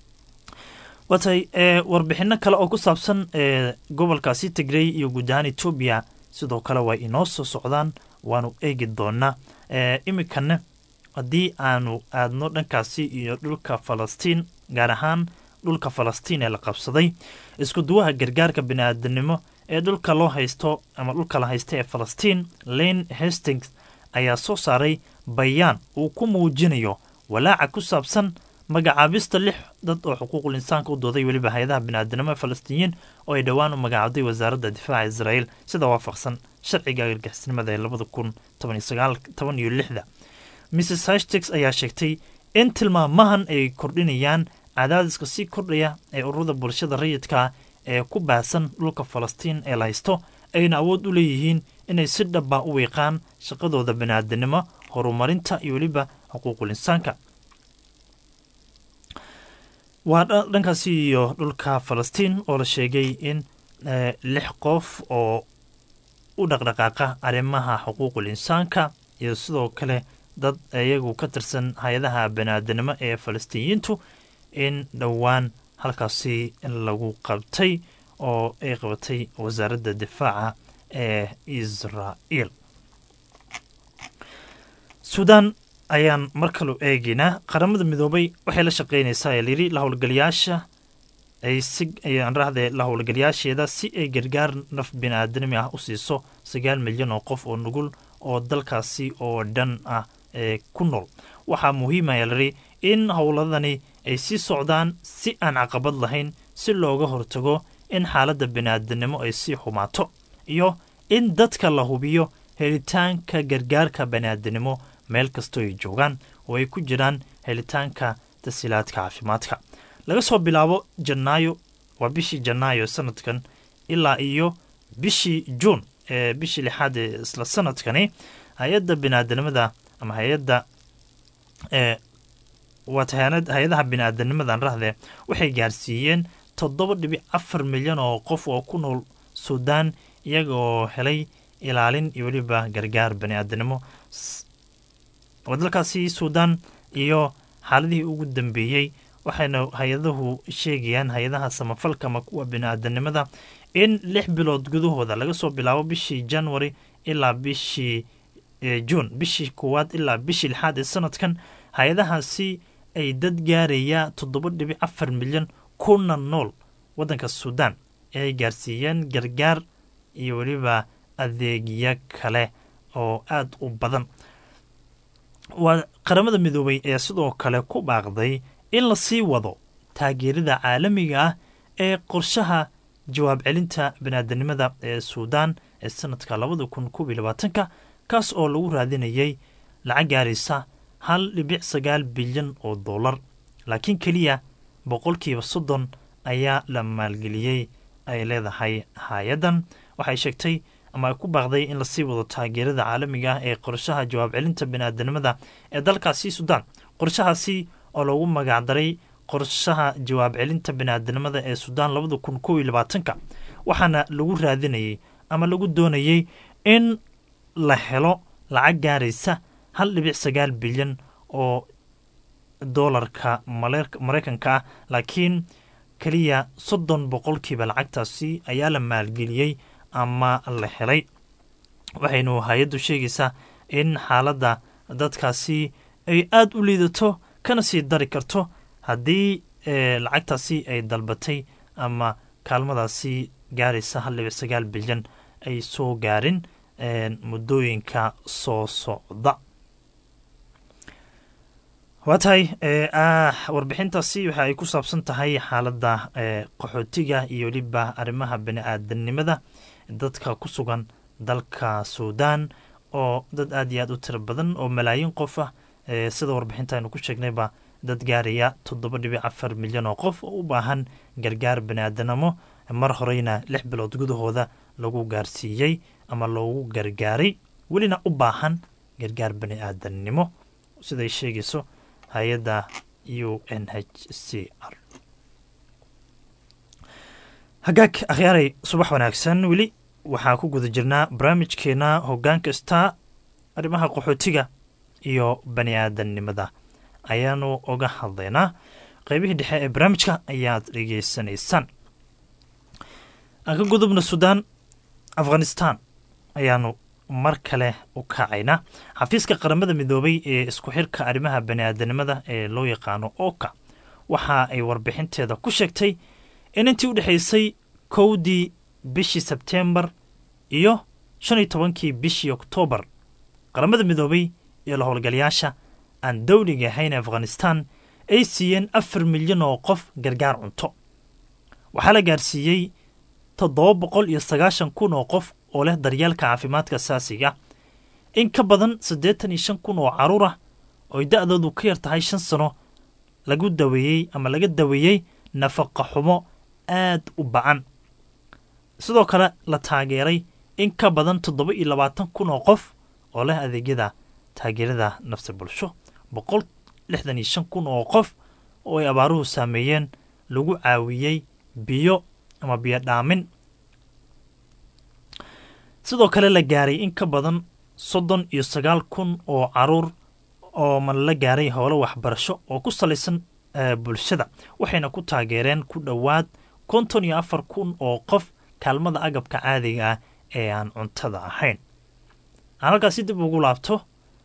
Speaker 1: watay warbixino kale oo ku saabsan gobolkaasi tigrey iyo guud ahaan etoobiya sidoo kale way inoo soo socdaan waanu eegi doonaa iminkana haddii aanu aadno dhankaasi iyo dhulka falastiin gaar ahaan dhulka falastiin ee la qabsaday isku duwaha gargaarka biniaadanimo ee dhulka loo haysto ama dhulka la haysta ee falastiin lane hastings ayaa soo saaray bayaan uu ku muujinayo walaaca ku saabsan magacaabista lix dad oo xuquuqul insaanka u dooday weliba hay-adaha biniaadanimo ee falastiiniyiin oo ay dhowaan u magacaabday wasaaradda difaaca israa'iil sida waafaqsan sharciga argagixisnimada ee labada kun toban iyo lixda mrs hashtags ayaa sheegtay in tilmaamahan ay kordhinayaan cadaadiska sii kordhaya ee ururada bulshada rayidka ee ku baahsan dhulka falastiin ee la haysto ayna awood u leeyihiin inay si dhaba u wiiqaan shaqadooda biniaadanimo horumarinta iyo weliba xuquuqul insaanka waa dhankaasi iyo dhulka falastiin oo la sheegay in lix qof oo u dhaqdhaqaaqa arrimaha xuquuqul insaanka iyo sidoo kale dad iyagu ka tirsan hay-adaha baniaadanimo ee falastiiniyiintu in dhowaan halkaasi lagu qabtay oo ay qabatay wasaaradda difaaca ee israa'iil suudaan ayaan mar kalu eegaynaa qaramada midoobay waxay la shaqaynaysaa ee layidhi la howlgalayaasha ay si ayaan rahdee la howlgalayaasheeda si ay gargaar naf bini-aadanimi ah u siiso sagaal milyan oo qof oo nugul oo dalkaasi oo dhan ah ee ku nool waxaa muhiimaya layidhi in howladani ay sii socdaan si aan caqabad lahayn si looga hortago in xaaladda bini-aadanimo ay sii xumaato iyo in dadka la hubiyo helitaanka gargaarka bani-aadanimo meel kastoo ay joogaan oo ay ku jiraan helitaanka tasiilaadka caafimaadka laga soo bilaabo janaayo waa bishii janaayo sanadkan ilaa iyo bishii juun ee bishii lixaad ee isla sanadkani hay-adda bini-aadanimada ama hay-adda ee waata hay-adaha bini-aadanimadan rahdee waxay gaarsiiyeen toddoba dhibic afar milyan oo qof oo ku nool suudaan iyaga oo helay ilaalin iyo weliba gargaar bani-aadanimo dalkaasi suudaan iyo xaaladihii ugu dambeeyey waxayna hay-adahu sheegayaan hay-adaha samafalka ama kuwa bini-aadanimada in lix bilood gudahooda laga soo bilaabo bishii january ilaa bishii juun bishii koowaad ilaa bishii lixaad ee sanadkan hay-adahaasi ay dad gaaraya toddoba dhibic afar milyan kuna nool waddanka suudaan ee ay gaarsiiyeen gargaar iyo weliba adeegyo kale oo aada u badan waa qaramada midoobay ee sidoo kale ku baaqday in la sii wado taageerada caalamiga ah ee qorshaha jawaab celinta biniaadanimada ee suudaan ee sanadka labada kun koob iyo labaatanka kaas oo lagu raadinayay lacag gaaraysa hal dhibic sagaal bilyan oo dollar laakiin keliya boqolkiiba soddon ayaa la maalgeliyey ay leedahay hay-addan waxay sheegtay ama ay ku baaqday in lasii wado taageerada caalamiga ah ee qorshaha jawaab celinta biniaadanimada ee dalkaasi suudaan qorshahaasi oo loogu magacdaray qorshaha jawaab celinta biniaadanimada ee suudaan labada kun kow iyo labaatanka waxaana lagu raadinayay ama lagu doonayay in la helo lacag gaaraysa hal dhibic sagaal bilyan oo doolarka maraykanka ah laakiin keliya soddon boqolkiiba lacagtaasi ayaa la maalgeliyey ama la helay waxaynu hay-addu sheegaysaa in xaaladda dadkaasi ay aada u liidato kana sii dari karto haddii lacagtaasi ay dalbatay ama kaalmadaasi gaaraysa hal dhibic sagaal bilyan ay soo gaarin muddooyinka soo socda waa tahay warbixintaasi waxa ay ku saabsan tahay xaaladda qaxootiga iyo weliba arrimaha bani-aadanimada dadka ku sugan dalka suudaan oo dad aad iyo aad u tiro badan oo malaayiin qof ah sida warbixinta aynu ku sheegnayba dad gaaraya toddoba dhibic afar milyan oo qof oo u baahan gargaar bani-aadanimo mar horeyna lix bilood gudahooda lagu gaarsiiyey ama loogu gargaaray welina u baahan gargaar bani-aadannimo siday sheegayso hay-adda u n h c r hagaag akhyaaray subax wanaagsan weli waxaa ku guda jirnaa barnaamijkeena hoggaan kasta arrimaha qaxootiga iyo bani aadannimada ayaanu oga hadlaynaa qeybihii dhexe ee barnaamijka ayaad dhegeysanaysaan aan ka gudubna suudaan afghanistan ayaanu mar kale u kacaynaa xafiiska qaramada midoobay ee isku xirka arrimaha bani-aadanimada ee loo yaqaano oka waxa ay warbixinteeda ku sheegtay in intii u dhexaysay kowdii bishii sebteembar iyo shan iyo tobankii bishii oktoobar qaramada midoobay iyo la howlgalayaasha aan dowliga ahayn afghanistan ay siiyeen afar milyan oo qof gargaar cunto waxaa la gaarsiiyey toddoba boqol iyo sagaashan kun oo qof oo leh daryeelka caafimaadka asaasiga in ka badan siddeetan iyo shan kun oo carruur ah ooy da-doodu ka yar tahay shan sano lagu daweeyey ama laga daweeyey nafaqa xumo aad u bacan sidoo kale la taageeray in ka badan toddoba iyo labaatan kun oo qof oo leh adeegyada taageerada nafsi bulsho boqol lixdan iyo shan kun oo qof oo ay abaaruhu saameeyeen lagu caawiyey biyo ama biyo dhaamin sidoo kale la gaaray in ka badan soddon iyo sagaal kun oo caruur oo man la gaaray howlo waxbarasho oo ku salaysan bulshada waxayna ku taageereen ku dhowaad konton iyo afar kun oo qof kaalmada agabka caadiga ah ee aan cuntada ahayn aan halkaasi dib ugu laabto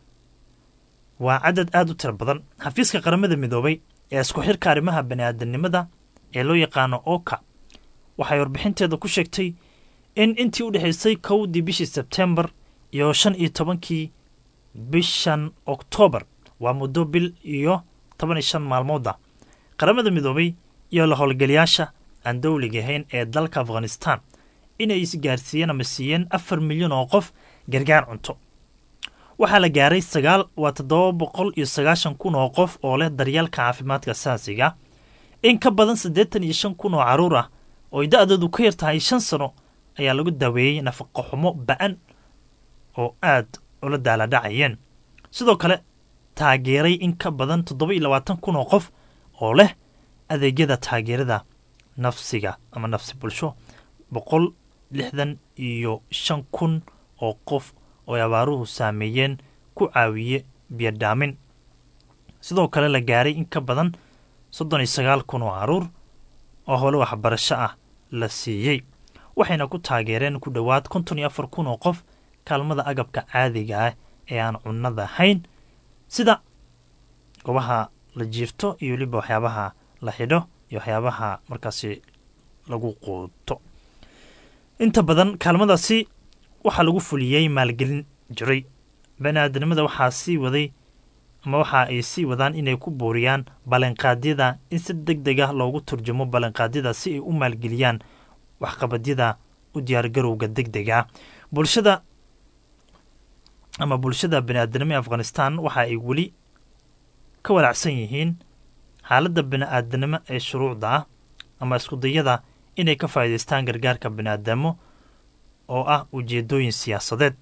Speaker 1: waa cadad aada u tiro badan xafiiska qaramada midoobay ee isku xirka arrimaha bani-aadanimada ee loo yaqaano oka waxay warbixinteeda ku sheegtay in intii u dhexaysay kowdii bishii sebtembar iyo shan iyo tobankii bishan oktoobar waa muddo bil iyo toban iyo shan maalmooda qaramada midoobay iyo la howlgalayaasha aan dowliga ahayn ee dalka afghanistan inay isgaarsiiyeen ama siiyeen afar milyan oo qof gargaar cunto waxaa la gaaray sagaal waa toddoba boqol iyo sagaashan kun oo qof oo leh daryeelka caafimaadka asaasiga in ka badan siddeetan iyo shan kun oo carruur ah ooy da-doodu ka yar tahay shan sano ayaa lagu daweeyey nafaqo xumo ba-an oo aad ula daaladhacayeen sidoo kale taageeray in ka badan toddoba iyo labaatan kun oo qof oo leh adeegyada taageerada nafsiga ama nafsi bulsho boqol lixdan iyo shan kun oo qof oo ay abaaruhu saameeyeen ku caawiye biyodhaamin sidoo kale la gaaray in ka badan soddon iyo sagaal kun oo caruur oo howle waxbarasho ah la siiyey waxayna ku taageereen ku dhowaad konton iyo afar kun oo qof kaalmada agabka caadiga ah ee aan cunnada ahayn sida goobaha la jiifto iyo weliba waxyaabaha la xidho iyo waxyaabaha markaasi lagu quuto inta badan kaalmadaasi waxaa lagu fuliyey maalgelin jiray bani-aadanimada waxaa sii waday ama waxa ay sii wadaan inay ku booriyaan ballanqaadyada in si deg deg ah loogu turjumo ballanqaadyada si ay u maalgeliyaan waxqabadyada u diyaargarowga deg dega bulshada ama bulshada bani-aadanimo ee afghanistan waxa ay weli ka walaacsan yihiin xaaladda bani-aadanimo ee shuruucda ah ama iskudayada inay ka faa'iidaystaan gargaarka bani-aadamo oo ah ujeedooyin siyaasadeed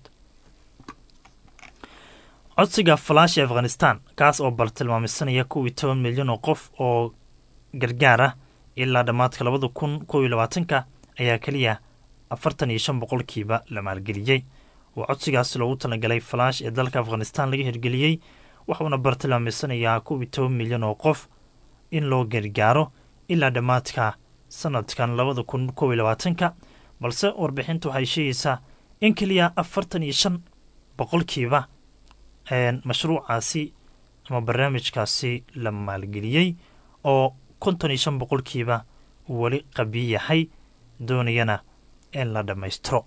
Speaker 1: codsiga falaash ee afghanistan kaas oo bartilmaamisanaya kow iyo toban milyan oo qof oo gargaar ah ilaa dhammaadka labada kun kow iyo labaatanka ayaa keliya afartan iyo shan boqolkiiba la maalgeliyey oo codsigaas loogu talagalay falaash ee dalka afghanistan laga hirgeliyey waxuuna bartilmaamisanayaa kow iyo toban milyan oo qof in loo gargaaro ilaa dhammaadka sanadkan labada kun kow iyo labaatanka balse warbixinta waxay sheegaysaa in keliya afartan iyo shan boqolkiiba mashruucaasi ama barnaamijkaasi la maalgeliyey oo konton iyo shan boqolkiiba uu weli qabiy yahay doonayana in la dhammaystiro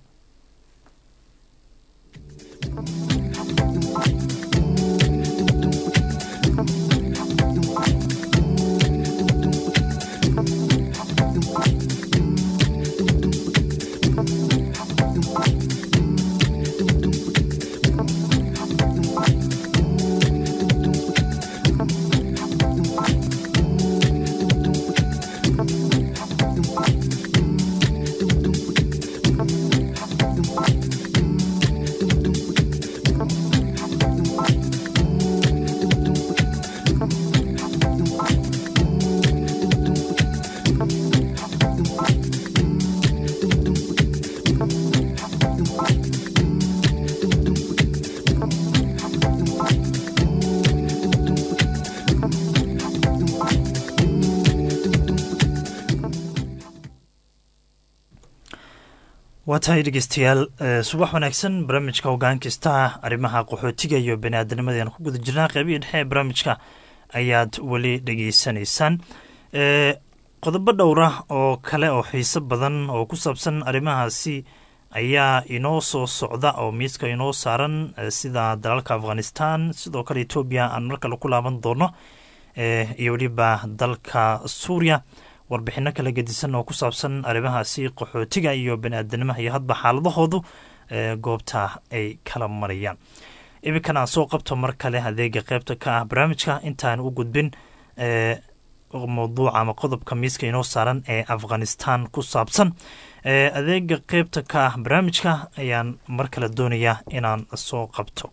Speaker 1: waa tahay dhegeystayaal subax wanaagsan barnaamijka hoggaan kasta arrimaha qaxootiga iyo bani aadanimadeen ku guda jirnaa qeybihii dhexe ee barnaamijka ayaad weli dhegeysanaysaan qodobo dhowra oo kale oo xiiso badan oo ku saabsan arrimahaasi ayaa inoo soo socda oo miiska inoo saaran sida dalalka afghanistan sidoo kale etoobiya aan mar kale ku laaban doono iyo weliba dalka suuriya warbixino kala gedisan oo ku saabsan arrimahaasi qaxootiga iyo bani-aadanimaha iyo hadba xaaladahoodu goobta ay kala marayaan iminkan aan soo qabto mar kale adeega qeybta ka ah barnaamijka intaan u gudbin mawduuca ama qodobka miiska inoo saaran ee afghanistan ku saabsan adeega qeybta ka ah barnaamijka ayaan mar kale doonayaa inaan soo qabto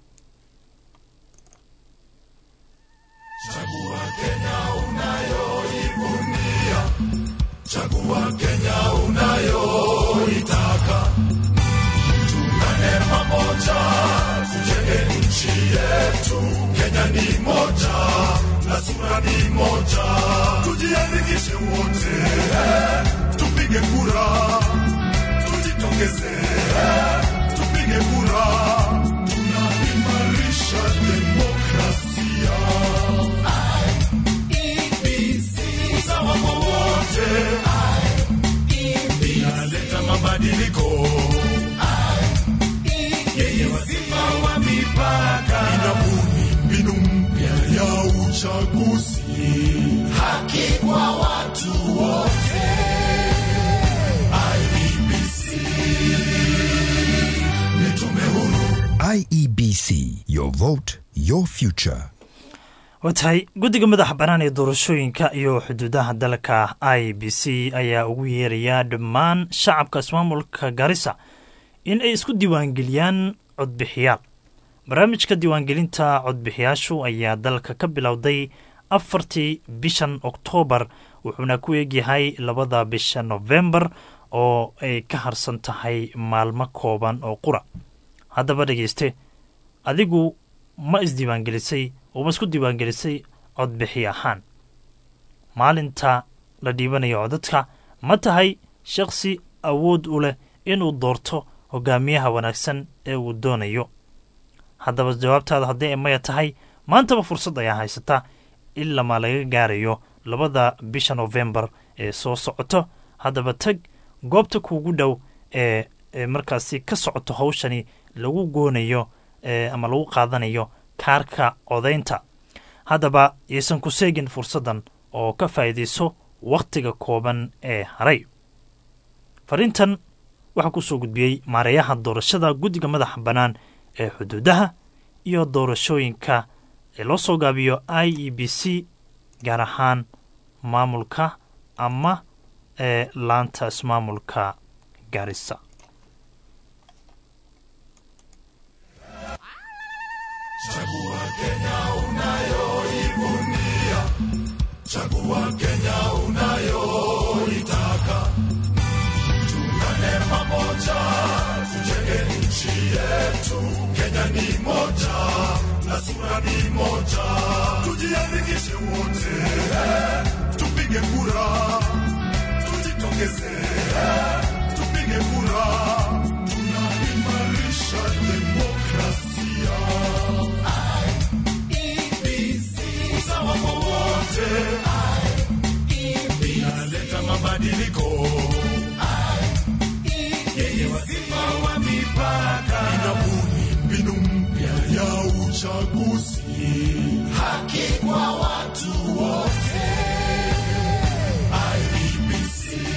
Speaker 2: Chagua Kenya unayoitaka, tuungane pamoja, tujenge nchi yetu. Kenya ni moja na sura ni moja, tujiandikishe wote, tupige kura, tujitokeze, tupige kura, tunaimarisha demokrasia. Usawa kwa wote inaleta mabadiliko yenye wasifa wa mipaka, inabuni mbinu mpya ya uchaguzi, haki kwa watu wote. IEBC ni tume huru
Speaker 3: IEBC, your vote, your future.
Speaker 1: waa tahay guddiga madaxa bannaan ee doorashooyinka iyo xuduudaha dalka i b c ayaa ugu yeerayaa dhammaan shacabka ismaamulka garissa in ay isku diiwaangeliyaan codbixiyaal barnaamijka diiwaangelinta codbixiyaashu ayaa dalka ka bilowday afartii bishan oktoobar wuxuuna ku eegyahay labada bisha nofembar oo ay ka harsan tahay maalmo kooban oo qura haddaba dhegeyste adigu ma isdiiwaangelisay oo ma isku diiwaangelisay codbixi ahaan maalinta la dhiibanayo codadka ma tahay shakhsi awood u leh inuu doorto hogaamiyaha wanaagsan ee uu doonayo haddaba jawaabtaada haddii ay maya tahay maantaba fursad ayaa haysata ilamaa laga gaarayo labada bisha nofembar ee soo socoto haddaba tag goobta kuugu dhow ee ee markaasi ka socoto hawshani lagu goonayo ama lagu qaadanayo kaarka codaynta haddaba yaysan ku seegin fursaddan oo ka faa'iidayso wakhtiga kooban ee haray fariintan waxaa kusoo gudbiyey maareeyaha doorashada guddiga madaxa bannaan ee xuduudaha iyo doorashooyinka ee loo soo gaabiyo i e b c gaar ahaan maamulka ama ee laanta ismaamulka gaarisa
Speaker 2: Chagua Kenya unayoivunia, chagua Kenya unayoitaka. Tuungane pamoja, tujenge nchi yetu. Kenya ni moja na sura ni moja, tujiandikishe wote, tupige kura, tujitokeze, tupige kura, tunaimarisha demokrasia. usawa kwa wote, inaleta mabadiliko yenye wasifa wa mipaka, inabuni mbinu mpya ya uchaguzi, haki kwa watu wote. IEBC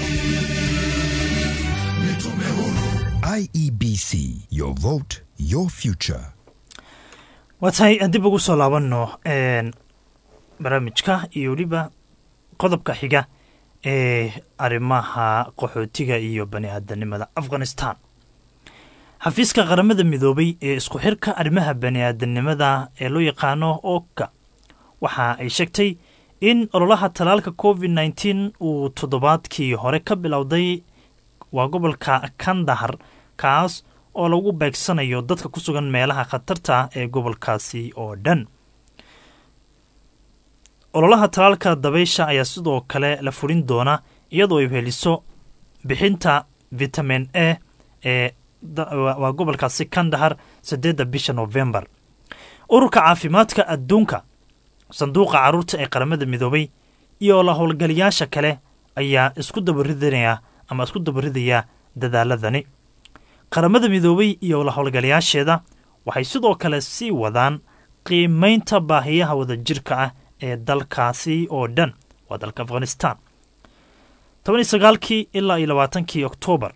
Speaker 2: ni tume huru
Speaker 3: IEBC, your vote, your future.
Speaker 1: waa tahay dib ugu soo laabanno barnaamijka iyo weliba qodobka xiga ee arrimaha qaxootiga iyo bani aadanimada afghanistan xafiiska qaramada midoobay ee isku xirka arrimaha bani aadanimada ee loo yaqaano oka waxa ay sheegtay in ololaha talaalka covid nneteen uu toddobaadkii hore ka bilowday waa gobolka kandahar kaas oo lagu beegsanayo dadka ku sugan meelaha khatarta ah ee gobolkaasi oo dhan ololaha talaalka dabaysha ayaa sidoo kale la fulin doona iyadoo ay heliso bixinta vitamin a ee waa gobolkaasi kandahar saddeedda bisha novembar ururka caafimaadka adduunka sanduuqa carruurta ee qaramada midoobay iyo la howlgaliyaasha kale ayaa isku dabaridaya ama isku dabaridaya dadaaladani qaramada midoobay iyo la howlgalayaasheeda waxay sidoo kale sii wadaan qiimaynta baahiyaha wadajirka ah ee dalkaasi oo dhan waa dalka afghanistan toban iyo sagaalkii ilaa iyo labaatankii oktoobar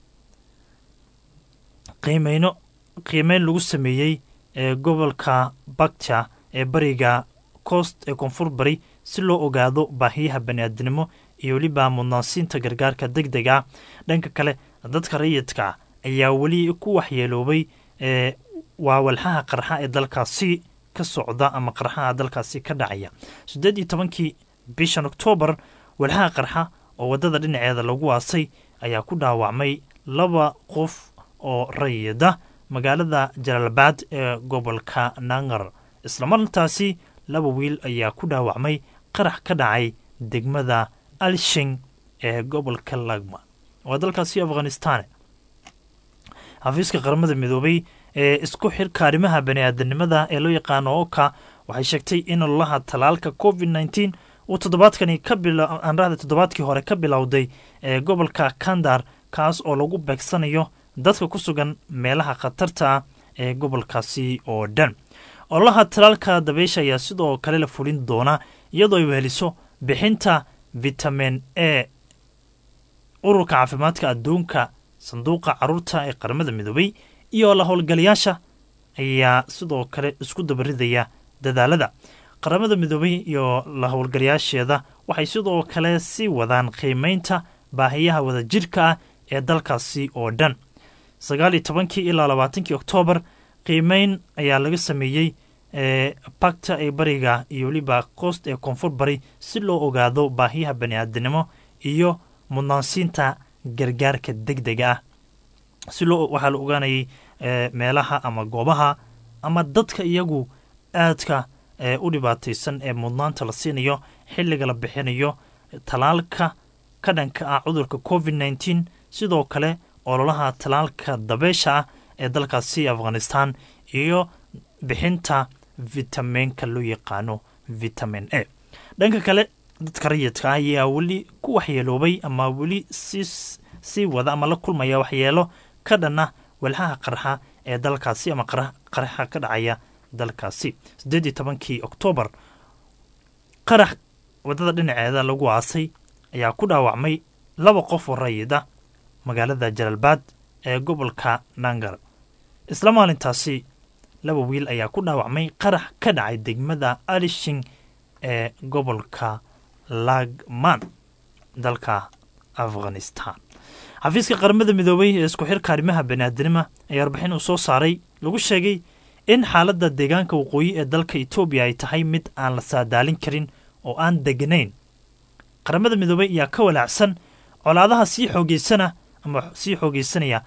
Speaker 1: qiimeyno qiimeyn lagu sameeyey ee gobolka bakja ee bariga coast ee koonfur bari si loo ogaado baahiyaha baniaadinimo iyo weliba mudnaansiinta gargaarka deg dega dhanka kale dadka rayidka ayaa weli ku waxyeeloobay ee waa walxaha qarxa ee dalkaasi ka socda ama qarxaha dalkaasi ka dhacaya siddeed iyo tobankii bishan oktoobar walxaha qarxa oo waddada dhinaceeda lagu waasay ayaa ku dhaawacmay laba qof oo rayida magaalada jalaalbaad ee gobolka nangar islamartaasi laba wiil ayaa ku dhaawacmay qarax ka dhacay degmada alshing ee gobolka lagma waa dalkaasi afghanistan xafiiska qaramada midoobay ee isku xirka arrimaha bani-aadanimada ee loo yaqaano oka waxay sheegtay in ololaha talaalka covid nneteen uu toddobaadkani ka bilaanrahda toddobaadkii hore ka bilowday ee gobolka kandar kaas oo lagu beegsanayo dadka ku sugan meelaha khatarta ah ee gobolkaasi oo dhan ololaha talaalka dabeysha ayaa sidoo kale la fulin doona iyadoo ay weheliso bixinta vitamin a ururka caafimaadka adduunka sanduuqa caruurta ee qaramada midoobay iyo la howlgalayaasha ayaa sidoo kale isku dabaridaya dadaalada qaramada midoobay iyo la howlgalayaasheeda waxay sidoo kale sii wadaan qiimeynta baahiyaha wadajirka ah ee dalkaasi oo dhan sagaal iyo tobankii ilaa labaatankii oktoobar qiimeyn ayaa laga sameeyey ee bagta ee bariga iyo weliba koost ee koonfur bari si loo ogaado baahiyaha bani-aadanimo iyo mudnaansiinta gargaarka deg dega ah si loo waxaa la ogaanayay meelaha ama goobaha ama dadka iyagu aadka u dhibaataysan ee mudnaanta la siinayo xilliga la bixinayo talaalka ka dhanka ah cudurka covid nneteen sidoo kale ololaha talaalka dabeesha ah ee dalkaasi afghanistan iyo bixinta vitaminka loo yaqaano vitamin a dhanka kale dadka rayidka ah ayaa weli ku waxyeeloobay ama weli sii wada ama la kulmaya waxyeelo ka dhanna walxaha qarxa ee dalkaasi ama qarxa ka dhacaya dalkaasi siddeed iyo tobankii oktoobar qarax waddada dhinaceeda lagu aasay ayaa ku dhaawacmay laba qof oo rayid ah magaalada jalaalbaad ee gobolka nangar isla maalintaasi laba wiil ayaa ku dhaawacmay qarax ka dhacay degmada alishing ee gobolka lagman dalka afghanistan xafiiska qaramada midoobay ee isku xirka arrimaha baniaadanima ayaa warbixin uu soo saaray lagu sheegay in xaaladda deegaanka waqooyi ee dalka etoobiya ay tahay mid aan la saadaalin karin oo aan deganayn qaramada midoobay ayaa ka walaacsan colaadaha sii xoogeysana ama sii xoogeysanaya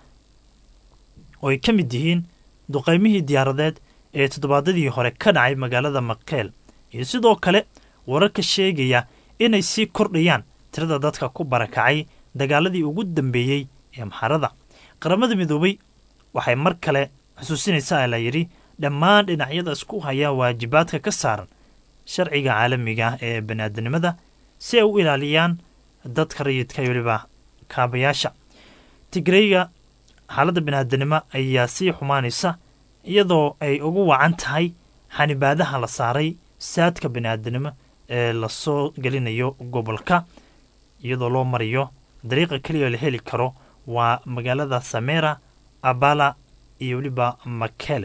Speaker 1: oo ay ka mid yihiin duqaymihii diyaaradeed ee toddobaadadii hore ka dhacay magaalada makeel iyo sidoo kale wararka sheegaya inay sii kordhayaan tirada dadka ku barakacay dagaaladii ugu dambeeyey ee maxarada qaramada midoobay waxay mar kale xusuusinaysaa la yidhi dhammaan dhinacyada isku haya waajibaadka ka saaran sharciga caalamiga ee baniaadanimada si ay u ilaaliyaan dadka rayidka iyo weliba kaabayaasha tigreyga xaaladda baniaadanimo ayaa sii xumaanaysa iyadoo ay ugu wacan tahay xanibaadaha la saaray saadka baniaadanimo ee lasoo gelinayo gobolka iyadoo loo marayo dariiqa keliya la heli karo waa magaalada samera abala iyo weliba makele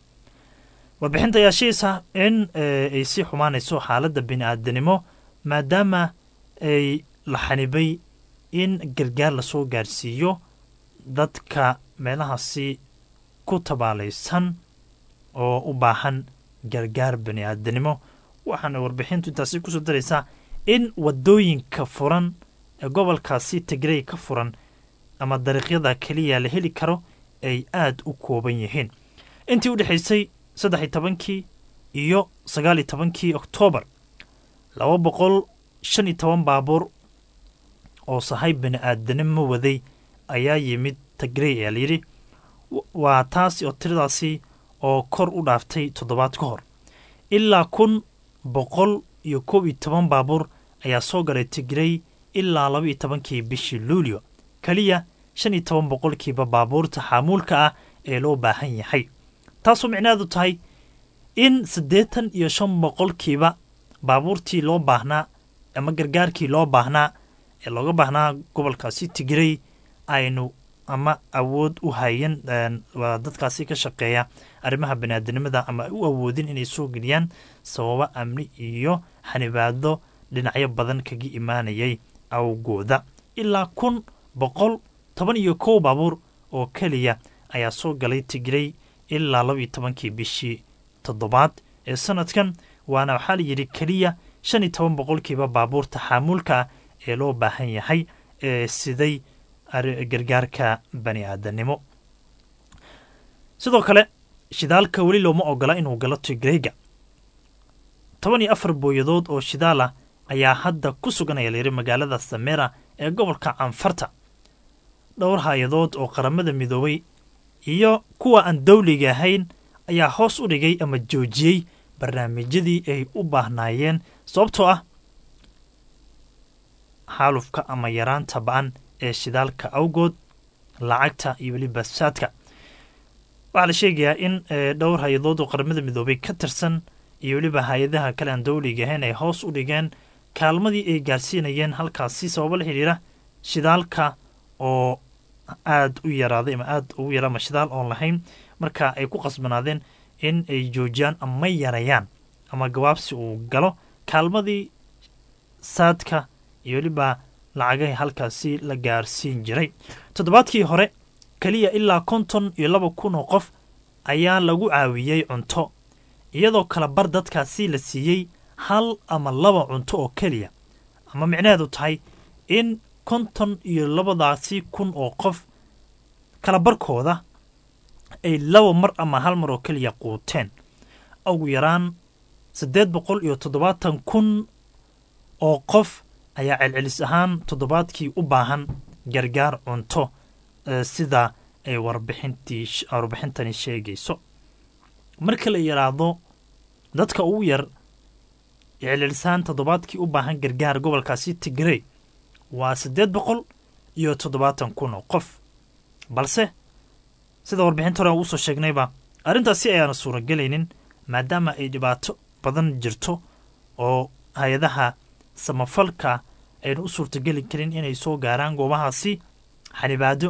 Speaker 1: warbixinta ayaa sheegaysa in ay sii xumaanayso xaaladda bini-aadanimo maadaama ay la xanibay in gargaar lasoo gaarsiiyo dadka meelahaasi ku tabaalaysan oo u baahan gargaar bani-aadanimo waxaana warbixintu intaasi kusoo daraysaa in wadooyinka furan ee gobolkaasi tigrey ka furan ama dariiqyada keliya la heli karo ay aada u kooban yihiin intii u dhexaysay saddex iyo tobankii iyo sagaal iyo tobankii oktoobar laba boqol shan iyo toban baabuur oo sahay bani-aadanimo waday ayaa yimid tigrey ayaa layidhi waa taasi oo tiradaasi oo kor u dhaaftay toddobaad ka hor ilaa kun boqol iyo koob iyo toban baabuur ayaa soo galay tigrey ilaa laba iyo tobankii bishii luulyo keliya shan iyo toban boqolkiiba baabuurta xaamuulka ah ee loo baahan yahay taasoo micnaheedu tahay in siddeetan iyo shan boqolkiiba baabuurtii loo baahnaa ama gargaarkii loo baahnaa ee looga baahnaa gobolkaasi tigrey aynu ama awood u hayan waa dadkaasi ka shaqeeya arrimaha baniaadanimada ama ay u awoodin inay soo geliyaan sababo amni iyo xanibaado dhinacyo badan kaga imaanayay awgooda ilaa kun boqol toban iyo kow baabuur oo keliya ayaa soo galay tigrey ilaa laba iyo tobankii bishii toddobaad ee sanadkan waana waxaa la yidhi keliya shan iyo toban boqolkiiba baabuurta xaamuulka ah ee loo baahan yahay ee siday gargaarka bani aadanimo sidoo kale shidaalka weli looma ogola inuu galo tigreyga toban iyo afar booyadood oo shidaal ah ayaa hadda ku suganaya layidhi magaalada samera ee gobolka canfarta dhowr hay-adood oo qaramada midoobay iyo kuwa aan dawliga ahayn ayaa hoos u dhigay ama joojiyey barnaamijyadii ay u baahnaayeen sababtoo ah xaalufka ama yaraanta ba-an ee shidaalka awgood lacagta iyo weliba saadka waxaa la sheegayaa in dhowr hay-adood oo qaramada midoobay ka tirsan iyo weliba hay-adaha kale aan dawliga ahayn ay hoos u dhigeen kaalmadii ay gaarsiinayeen halkaasi sababo la xidhiira shidaalka oo aada u yaraaday ama aada ugu yaraa ama shidaal oon lahayn marka ay ku qasbanaadeen in ay joojiyaan ama yarayaan ama gabaabsi uu galo kaalmadii saadka iyo weliba lacagahi halkaasi la gaarsiin jiray toddobaadkii hore keliya ilaa konton iyo laba kun oo qof ayaa lagu caawiyey cunto iyadoo kala bar dadkaasi la siiyey hal ama laba cunto oo keliya ama micnaheedu tahay in konton iyo labadaasi kun oo qof kala barkooda ay laba mar ama hal mar oo keliya quuteen ugu yaraan siddeed boqol iyo toddobaatan kun oo qof ayaa celcelis ahaan toddobaadkii u baahan gargaar cunto sida ay warbixintani sheegayso marka la yidhaahdo dadka ugu yar celcelis ahaan toddobaadkii u baahan gargaar gobolkaasi tigrey waa siddeed boqol iyo toddobaatan kun oo qof balse sida warbixinta hore uusoo sheegnayba arrintaasi ayaana suuragelaynin maadaama ay dhibaato badan jirto oo hay-adaha samafalka aynu u suurtageli karin inay soo gaaraan goobahaasi xanibaado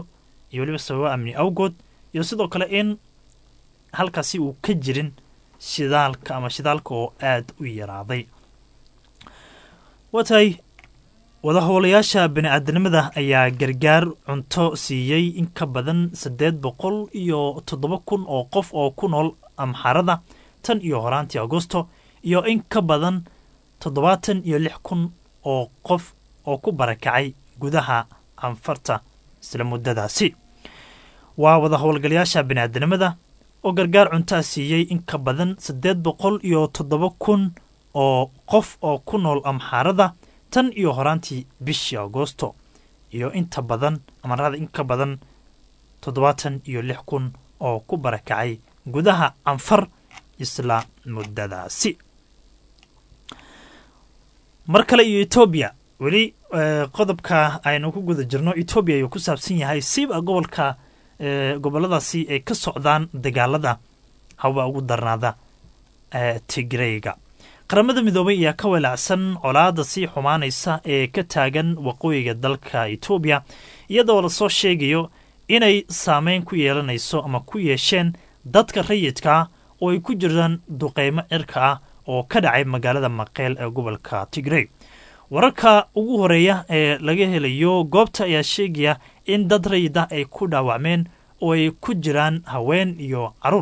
Speaker 1: iyo weliba sababa amni awgood iyo sidoo kale in halkaasi uu ka jirin shidaalka ama shidaalka oo aada u yaraaday waa tahay wadahowlayaasha bani-aadanimada ayaa gargaar cunto siiyey in ka badan saddeed boqol iyo toddoba kun oo qof oo ku nool amxarada tan iyo horaantii agosto iyo in ka badan toddobaatan iyo lix kun oo qof oo ku barakacay gudaha anfarta isla muddadaasi waa wada howlgalayaasha bani-aadanimada oo gargaar cuntaa siiyey in ka badan saddeed boqol iyo toddoba kun oo qof oo ku nool amxaarada tan iyo horaantii bishii agoosto iyo inta badan amarada in ka badan toddobaatan iyo lix kun oo ku barakacay gudaha anfar isla muddadaasi mar kale iyo etoobiya weli qodobka aynu ku guda jirno etoobiya ayuu ku saabsan yahay siiba gobolka goboladaasi ay ka socdaan dagaalada haba ugu darnaada tigreyga qaramada midoobay ayaa ka walaacsan colaada sii xumaanaysa ee ka taagan waqooyiga dalka etoobiya iyadoo lasoo sheegayo inay saameyn ku yeelanayso ama ku yeesheen dadka rayidkaa oo ay ku jiraan duqeymo cirka ah oo ka dhacay magaalada maqeel ee gobolka tigrey wararka ugu horeeya ee laga helayo goobta ayaa sheegaya in dad rayid ah ay ku dhaawacmeen oo ay ku jiraan haween iyo caruur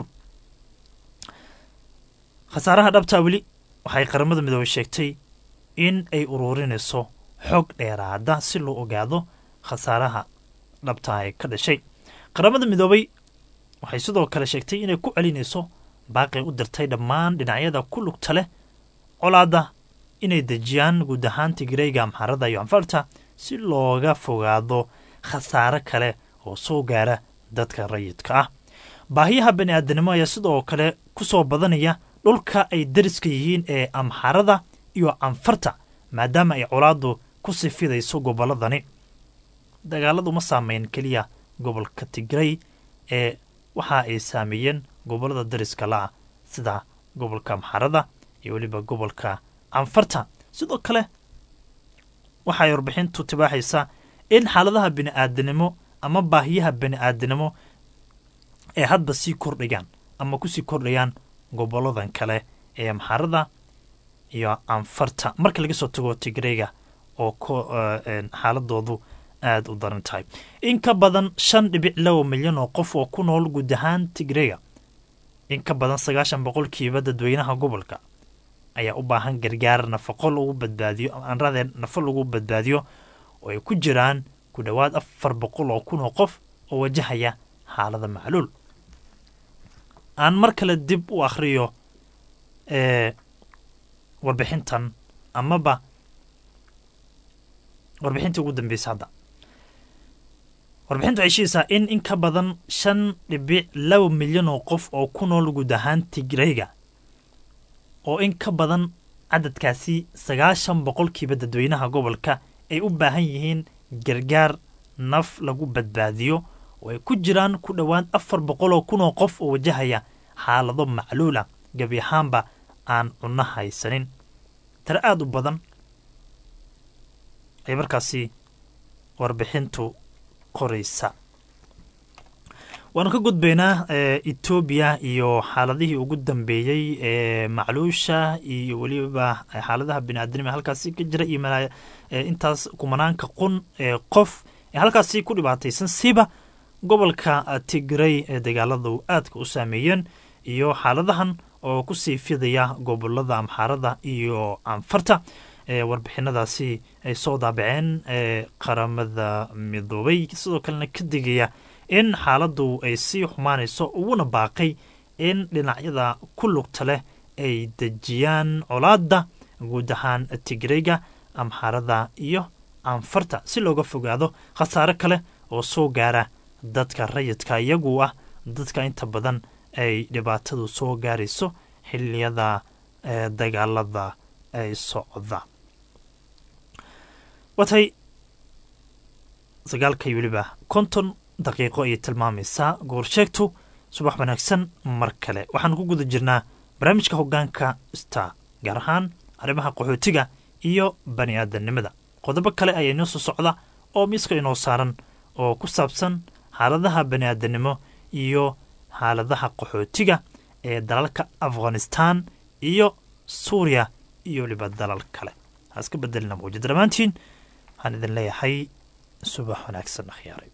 Speaker 1: khasaaraha dhabtaa weli waxay qaramada midoobey sheegtay in ay ururinayso xog dheeraada si loo ogaado khasaaraha dhabtaa ee ka dhashay qaramada midoobey waxay sidoo kale sheegtay inay ku celinayso baaqi u dirtay dhammaan dhinacyada ku lugta leh colaadda inay dejiyaan guud ahaan tigreyga amxarada iyo anfarta si looga fogaado khasaare kale oo soo gaara dadka rayidka ah baahiyaha bani aadanimo ayaa sidoo kale ku soo badanaya dhulka ay dariska yihiin ee amxarada iyo anfarta maadaama ay colaaddu ku sii fidayso gobolladani dagaaladu ma saameyn keliya gobolka tigrey ee waxa ay saameeyeen gobollada dariska la-ah sida gobolka amxarada iyo weliba gobolka anfarta sidoo kale waxay warbixintu tibaaxaysaa in xaaladaha bini aadanimo ama baahiyaha bani aadanimo ee hadba sii kordhayaan ama kusii kordhayaan goboladan kale ee amxarada iyo anfarta marka laga soo tago tigreyga oo xaaladoodu aada u daran tahay in ka badan shan dhibic laba milyan oo qof oo ku nool guud ahaan tigreyga in ka badan sagaashan boqolkiiba dadweynaha gobolka ayaa u baahan gargaar nafaqo lagu badbaadiyo anradee nafo lagu badbaadiyo oo ay ku jiraan ku dhowaad afar boqol oo kun oo qof oo wajahaya xaalada macluul aan mar kale dib u akhriyo ee warbixintan amaba warbixintii ugu dambeysa hadda warbixintu waxay sheegaysaa in in ka badan shan dhibic laba milyan oo qof oo ku nool guud ahaan tigreyga oo in ka badan cadadkaasi sagaashan boqolkiiba dadweynaha gobolka ay u baahan yihiin gargaar naf lagu badbaadiyo oo ay ku jiraan ku dhowaad afar boqol oo kun oo qof oo wajahaya xaalado macluula gebi ahaanba aan cunno haysanin tare aada u badan ay markaasi warbixintu qoraysa waanu ka gudbaynaa etoobiya iyo xaaladihii ugu dambeeyey ee macluusha iyo weliba xaaladaha biniaadanima halkaasi ka jira iyo intaas kumanaanka qun ee qof ee halkaasi ku dhibaataysan siba gobolka tigrey ee dagaaladu aadka u saameeyeen iyo xaaladahan oo kusii fidaya gobolada amxaarada iyo anfarta warbixinadaasi ay soo daabaceen qaramada midoobay sidoo kalena ka digaya in xaaladdu ay sii xumaanayso uguna baaqay in dhinacyada ku lugta leh ay dejiyaan colaadda guud ahaan tigreyga amxaarada iyo anfarta si looga fogaado khasaare kale oo soo gaara dadka rayidka iyagu ah dadka inta badan ay dhibaatadu soo gaarayso xiliyada dagaalada ay socda watay sagaalkay weliba konton daqiiqo ayay tilmaamaysaa goorsheegtu subax wanaagsan mar kale waxaanu ku guda jirnaa barnaamijka hoggaanka star gaar ahaan arrimaha qaxootiga iyo bani aadamnimada qodobo kale ayaa inoo soo socda oo miiska inoo saaran oo ku saabsan xaaladaha baniaadanimo iyo xaaladaha qaxootiga ee dalalka afghanistan iyo suuriya iyo weliba dalal kale ha iska bedelina mawjada dhammaantiin waxaan idin leeyahay subax wanaagsan akhyaaray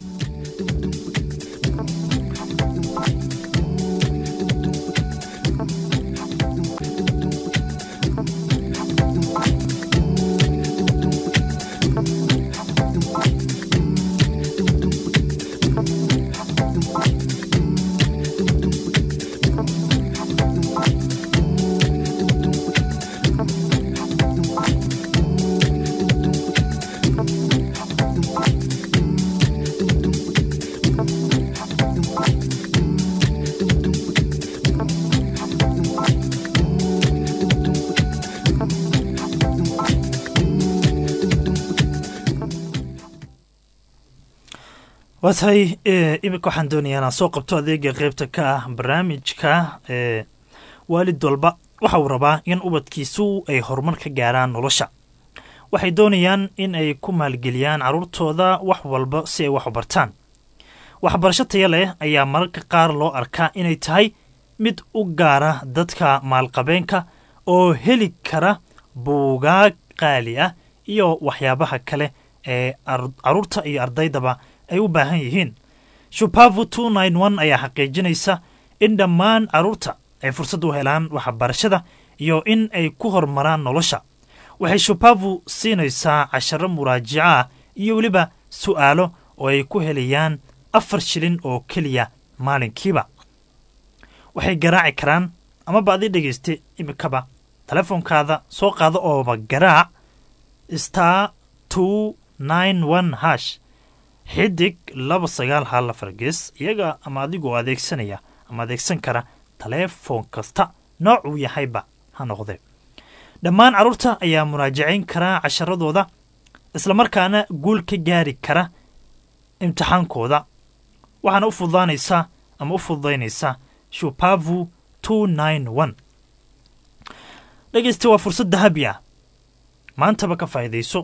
Speaker 1: waa tahay iminka waxaan doonayaa inaan soo qabto adeega qeybta ka ah barnaamijka ee waalid walba waxa uu rabaa in ubadkiisu ay horumar ka gaaraan nolosha waxay doonayaan in ay ku maalgeliyaan carruurtooda wax walba si ay wax u bartaan waxbarasho taya leh ayaa mararka qaar loo arkaa inay tahay mid u gaara dadka maalqabeenka oo heli kara buugaag qaali ah iyo waxyaabaha kale ee carruurta iyo ardaydaba ay u baahan yihiin shupavu two nine one ayaa xaqiijinaysa in dhammaan carruurta ay fursad u helaan waxbarashada iyo in ay ku horumaraan nolosha waxay shupavu siinaysaa casharo muraajico ah iyo weliba su'aalo oo ay ku helayaan afar shilin oo keliya maalinkiiba waxay garaaci karaan amaba adi dhegaysta imikaba telefoonkaada soo qaado ooba garaac star two nine one hash xidig laba sagaal hal afar gees iyaga ama adigoo adeegsanaya ama adeegsan kara taleefon kasta nooc uu yahayba ha noqdee dhammaan carruurta ayaa muraajacayn karaa casharadooda islamarkaana guul ka gaari kara imtixaankooda waxaana u fududaanaysaa ama u fududaynaysaa shupavu two nine one dhegeysta waa fursad dahabi ah maantaba ka faa'iidayso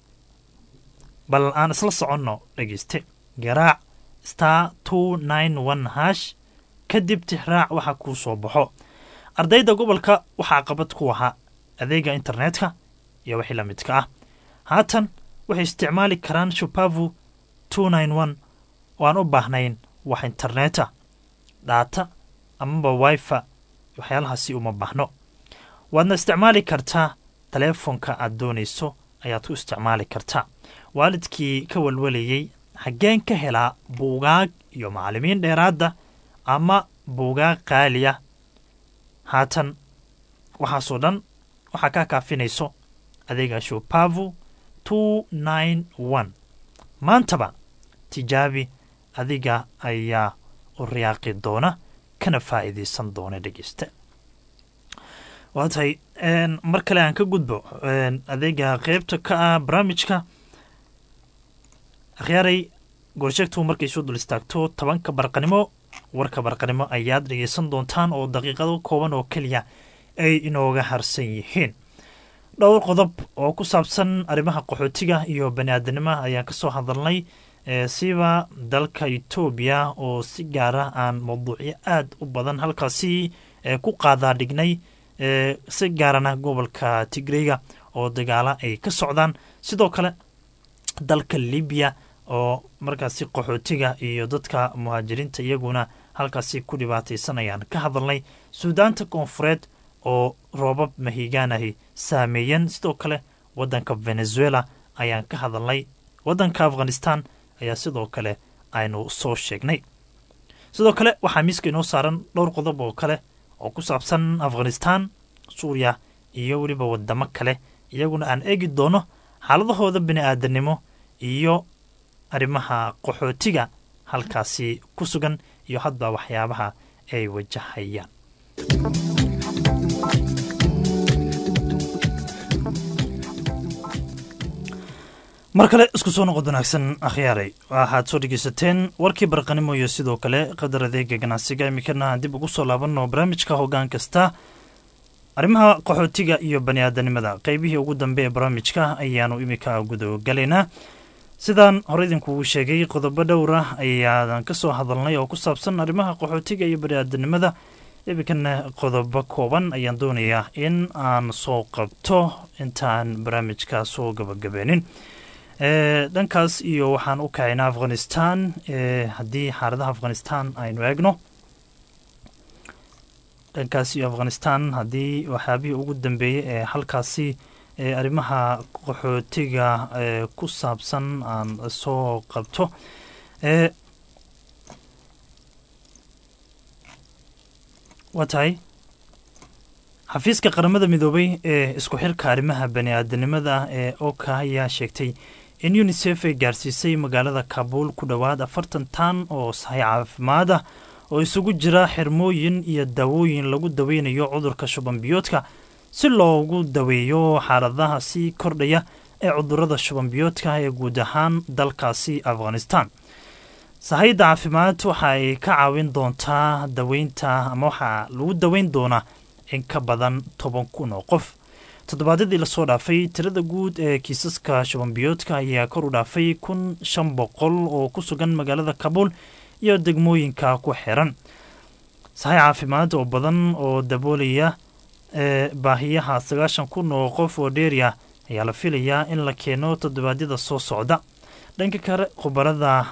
Speaker 1: bal aan isla soconno dhegeyste garaac star two nine one hash kadib tixraac waxa kuu soo baxo ardayda gobolka waxaa qabad ku ahaa adeega internetka iyo wixii la midka ah haatan waxay isticmaali karaan shupavu two nine one oo aan u baahnayn wax interneta dhaata amaba wifi waxyaalahaasi uma baahno waadna isticmaali kartaa taleefonka aad doonayso ayaad ku isticmaali kartaa waalidkii ka walwalayey xaggeen ka helaa buugaag iyo macallimiin dheeraadda ama buugaag qaaliya haatan waxaasoo dhan waxaa kaa kaafinayso adeega shupavu two nine one maantaba tijaabi adiga ayaa u riyaaqi doona kana faa'iidaysan doona dhegeysta waa tahay mar kale aan ka gudbo adeega qeybta ka ah barnaamijka akhyaaray goorsheegtu markay soo dul istaagto tobanka barqanimo warka barqanimo ayaad dhegeysan doontaan oo daqiiqado kooban oo keliya ay inooga harsan yihiin dhowr qodob oo ku saabsan arrimaha qaxootiga iyo bani aadanimaha ayaan kasoo hadalnay siba dalka etoobiya oo si gaara aan mawduucyo aad u badan halkaasi ku qaadaa dhignay si gaarana gobolka tigreyga oo dagaala ay ka socdaan sidoo kale dalka libiya oo markaasi qaxootiga iyo dadka muhaajiriinta iyaguna halkaasi ku dhibaataysanayaan ka hadalnay suudaanta koonfureed oo roobab mahigaanahi saameeyeen sidoo kale waddanka venezuela ayaan ka hadalnay waddanka afghanistan ayaa sidoo kale aynu soo sheegnay sidoo kale waxaa miiska inoo saaran dhowr qodob oo kale oo ku saabsan afghanistan suuriya iyo weliba wadamo kale iyaguna aan eegi doono xaaladahooda bini aadanimo iyo arrimaha qaxootiga halkaasi ku sugan iyo hadba waxyaabaha ay wajahayaan mar kale isku soo noqod wanaagsan akhyaaray waxaad soo dhegeysateen warkii barqanimo iyo sidoo kale qadar adeega ganacsiga imikana dib ugu soo laabanno barnaamijka hoggaan kasta arrimaha qaxootiga iyo bani aadanimada qeybihii ugu dambe ee barnaamijka ayaanu imika gudogalaynaa sidaan hore idinkugu sheegay qodobo dhowr ah ayaadan ka soo hadalnay oo ku saabsan arrimaha qaxootiga iyo bani-aadanimada iminkana qodobo kooban ayaan doonayaa in aan soo qabto intaan barnaamijka soo gabagabeenin dhankaas iyo waxaan u kacaynaa afghanistan haddii xaaladaha afghanistan aynu eegno dhankaas iyo afghanistan haddii waxyaabihii ugu dambeeyey ee halkaasi ee arrimaha qaxootiga ee ku saabsan aan soo qabto ee waa tahay xafiiska qaramada midoobay ee isku xirka arrimaha bani-aadanimada ee oka ayaa sheegtay in unisef ay gaarsiisay magaalada kabuul ku dhowaad afartan tan oo sahay caafimaad ah oo isugu jira xirmooyin iyo daawooyin lagu daweynayo cudurka shuban biyoodka si loogu daweeyo xaaladaha sii kordhaya ee cudurada shuban biyoodka ee guud ahaan dalkaasi afghanistan sahayda caafimaad waxa ay ka caawin doontaa daweynta ama waxaa lagu daweyn doonaa in ka badan toban kun oo qof toddobaadyadii lasoo dhaafay tirada guud ee kiisaska shubanbiyoodka ayaa kor u dhaafay kun shan boqol oo ku sugan magaalada kabuul iyo degmooyinka ku xiran sahay caafimaad oo badan oo daboolaya ee baahiyaha sagaashan kun oo qof oo dheeriya ayaa la filayaa in la keeno toddobaadyada soo socda dhanka kale khubarada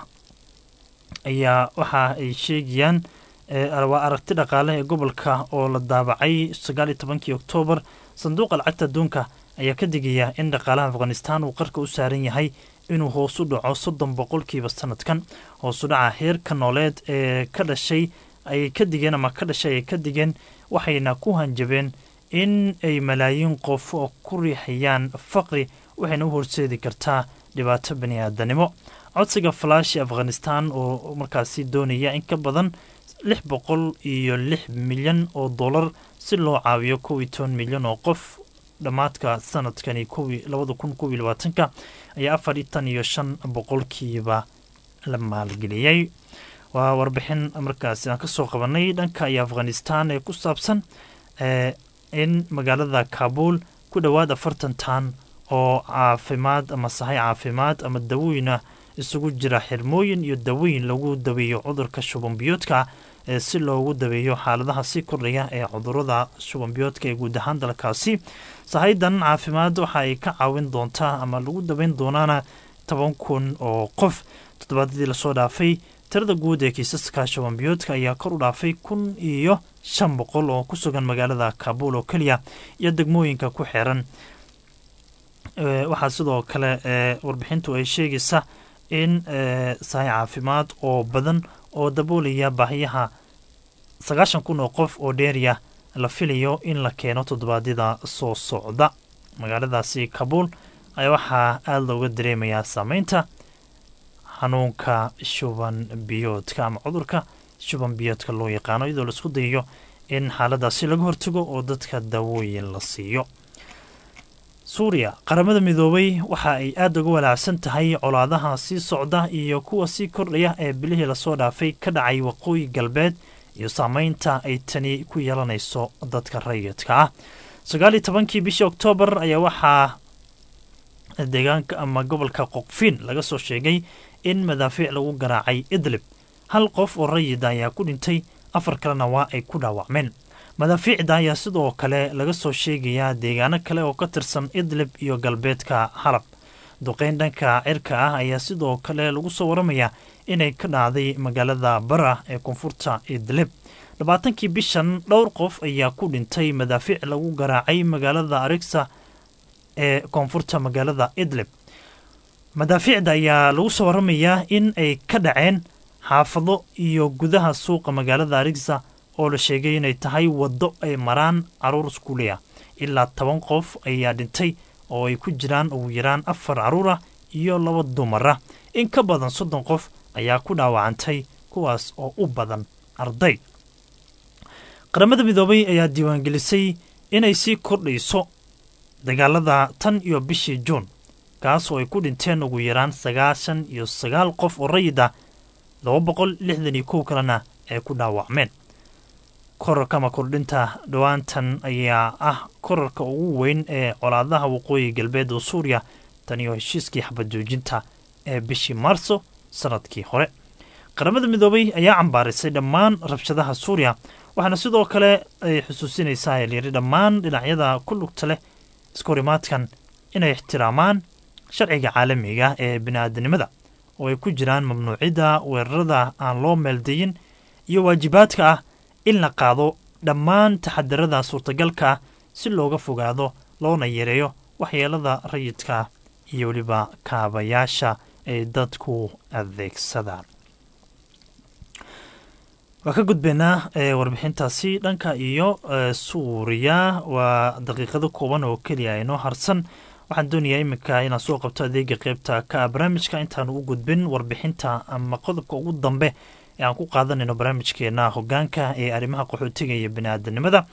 Speaker 1: ayaa waxa ay sheegayaan waa aragti dhaqaale ee gobolka oo la daabacay sagaaliyo tobankii oktoobar sanduuqa lacagta adduunka ayaa ka digaya in dhaqaalaha afghanistan uu qarka u saaran yahay inuu hoos u dhaco soddon boqolkiiba sanadkan hoos u dhaca heerka nooleed ee ka dhashay ay ka digeen ama ka dhashay ay ka digeen waxayna ku hanjabeen in ay malaayiin qof oo ku riixayaan faqri waxayna u horseedi kartaa dhibaato bani aadanimo codsiga falaashi afghanistan oo markaasi doonaya in ka badan lix boqol iyo lix milyan oo dollar si loo caawiyo kow iyo toban milyan oo qof dhammaadka sanadkani labada kun kow iyo labaatanka ayaa afar iyo tan iyo shan boqolkiiba la maalgeliyey waa warbixin markaasi aan kasoo qabanay dhanka iyo afghanistan ee ku saabsan in magaalada kabuul ku dhowaad afartan tan oo caafimaad ama sahay caafimaad ama dawooyina isugu jira xirmooyin iyo dawooyin lagu daweeyo cudurka shubanbiyoodka ee si loogu daweeyo xaaladaha sii kordhaya ee cudurada shubanbiyoodka ee guud ahaan dalkaasi sahaydan caafimaad waxa ay ka caawin doontaa ama lagu daweyn doonaana toban kun oo qof toddobaadadii lasoo dhaafay tirada guud ee kiisaska shubanbiyoodka ayaa kor u dhaafay kun iyo shan boqol oo ku sugan magaalada kabuul oo keliya iyo degmooyinka ku xeeran waxaa sidoo kale warbixintu ay sheegaysa in sahay caafimaad oo badan oo daboolaya baahiyaha sagaashan kun oo qof oo dheeriya la filayo in la keeno toddobaadyada soo socda magaaladaasi kabuul ayaa waxaa aada looga dareemayaa saameynta xanuunka shuban biyoodka ama cudurka shuban biyoodka loo yaqaano iyadoo laisku dayayo in xaaladaasi laga hortago oo dadka daawooyin la siiyo suuriya qaramada midoobay waxa ay aada uga walaacsan tahay colaadaha sii socda iyo kuwa sii kordhaya ee bilihii lasoo dhaafay ka dhacay waqooyi galbeed iyo saameynta ay tani ku yeelanayso dadka rayidka ah sagaal iyo tobankii bishii oktoobar ayaa waxaa deegaanka ama gobolka qoqfiin laga soo sheegay in madaafiic lagu garaacay idlib hal qof oo rayida ayaa ku dhintay afar kalena waa ay ku dhaawacmeen madaafiicda ayaa sidoo kale laga soo sheegayaa deegaano kale oo ka tirsan idlib iyo galbeedka xalab duqeyn dhanka cirka ah ayaa sidoo kale lagu soo waramayaa inay ka dhacday magaalada bara ee koonfurta idlib labaatankii bishan dhowr qof ayaa ku dhintay madaafiic lagu garaacay magaalada arigsa ee koonfurta magaalada idlib madaafiicda ayaa lagu soo waramayaa in ay ka dhaceen xaafado iyo gudaha suuqa magaalada arigsa oo la sheegay inay tahay waddo ay maraan caruur iskuuliya ilaa toban qof ayaa dhintay oo ay ku jiraan ugu yaraan afar caruur ah iyo laba dumar ah in ka badan soddon qof ayaa ku dhaawacantay kuwaas oo u badan arday qaramada midoobay ayaa diiwaangelisay inay sii kordhayso dagaalada tan iyo bishii juun kaas oo ay ku dhinteen ugu yaraan sagaashan iyo sagaal qof oo rayid ah laba boqol lixdan iyo kow kalena ay ku dhaawacmeen korarka ama kordhinta dhowaantan ayaa ah korarka ugu weyn ee colaadaha waqooyi galbeed oo suuriya tan iyo heshiiskii xabad joojinta ee bishii maarso sanadkii hore qaramada midoobay ayaa cambaarisay dhammaan rabshadaha suuriya waxaana sidoo kale ay xusuusinaysaaelyiri dhammaan dhinacyada ku lugta leh iskahorimaadkan inay ixtiraamaan sharciga caalamiga ee bini'aadanimada oo ay ku jiraan mamnuucidda weerarada aan loo meeldayin iyo waajibaadka ah in la qaado dhammaan taxadirada suurtagalka ah si looga fogaado loona yareeyo waxyeelada rayidka iyo weliba kaabayaasha ay dadku adeegsadaan waa ka gudbaynaa warbixintaasi dhanka iyo suuriya waa daqiiqado kooban oo keliya inoo harsan waxaan doonayaa iminka inaan soo qabto adeega qeybta ka barnaamijka intaan u gudbin warbixinta ama qodobka ugu dambe ee aan ku qaadanayno barnaamijkeena hogaanka ee arrimaha qaxootiga iyo biniaadanimada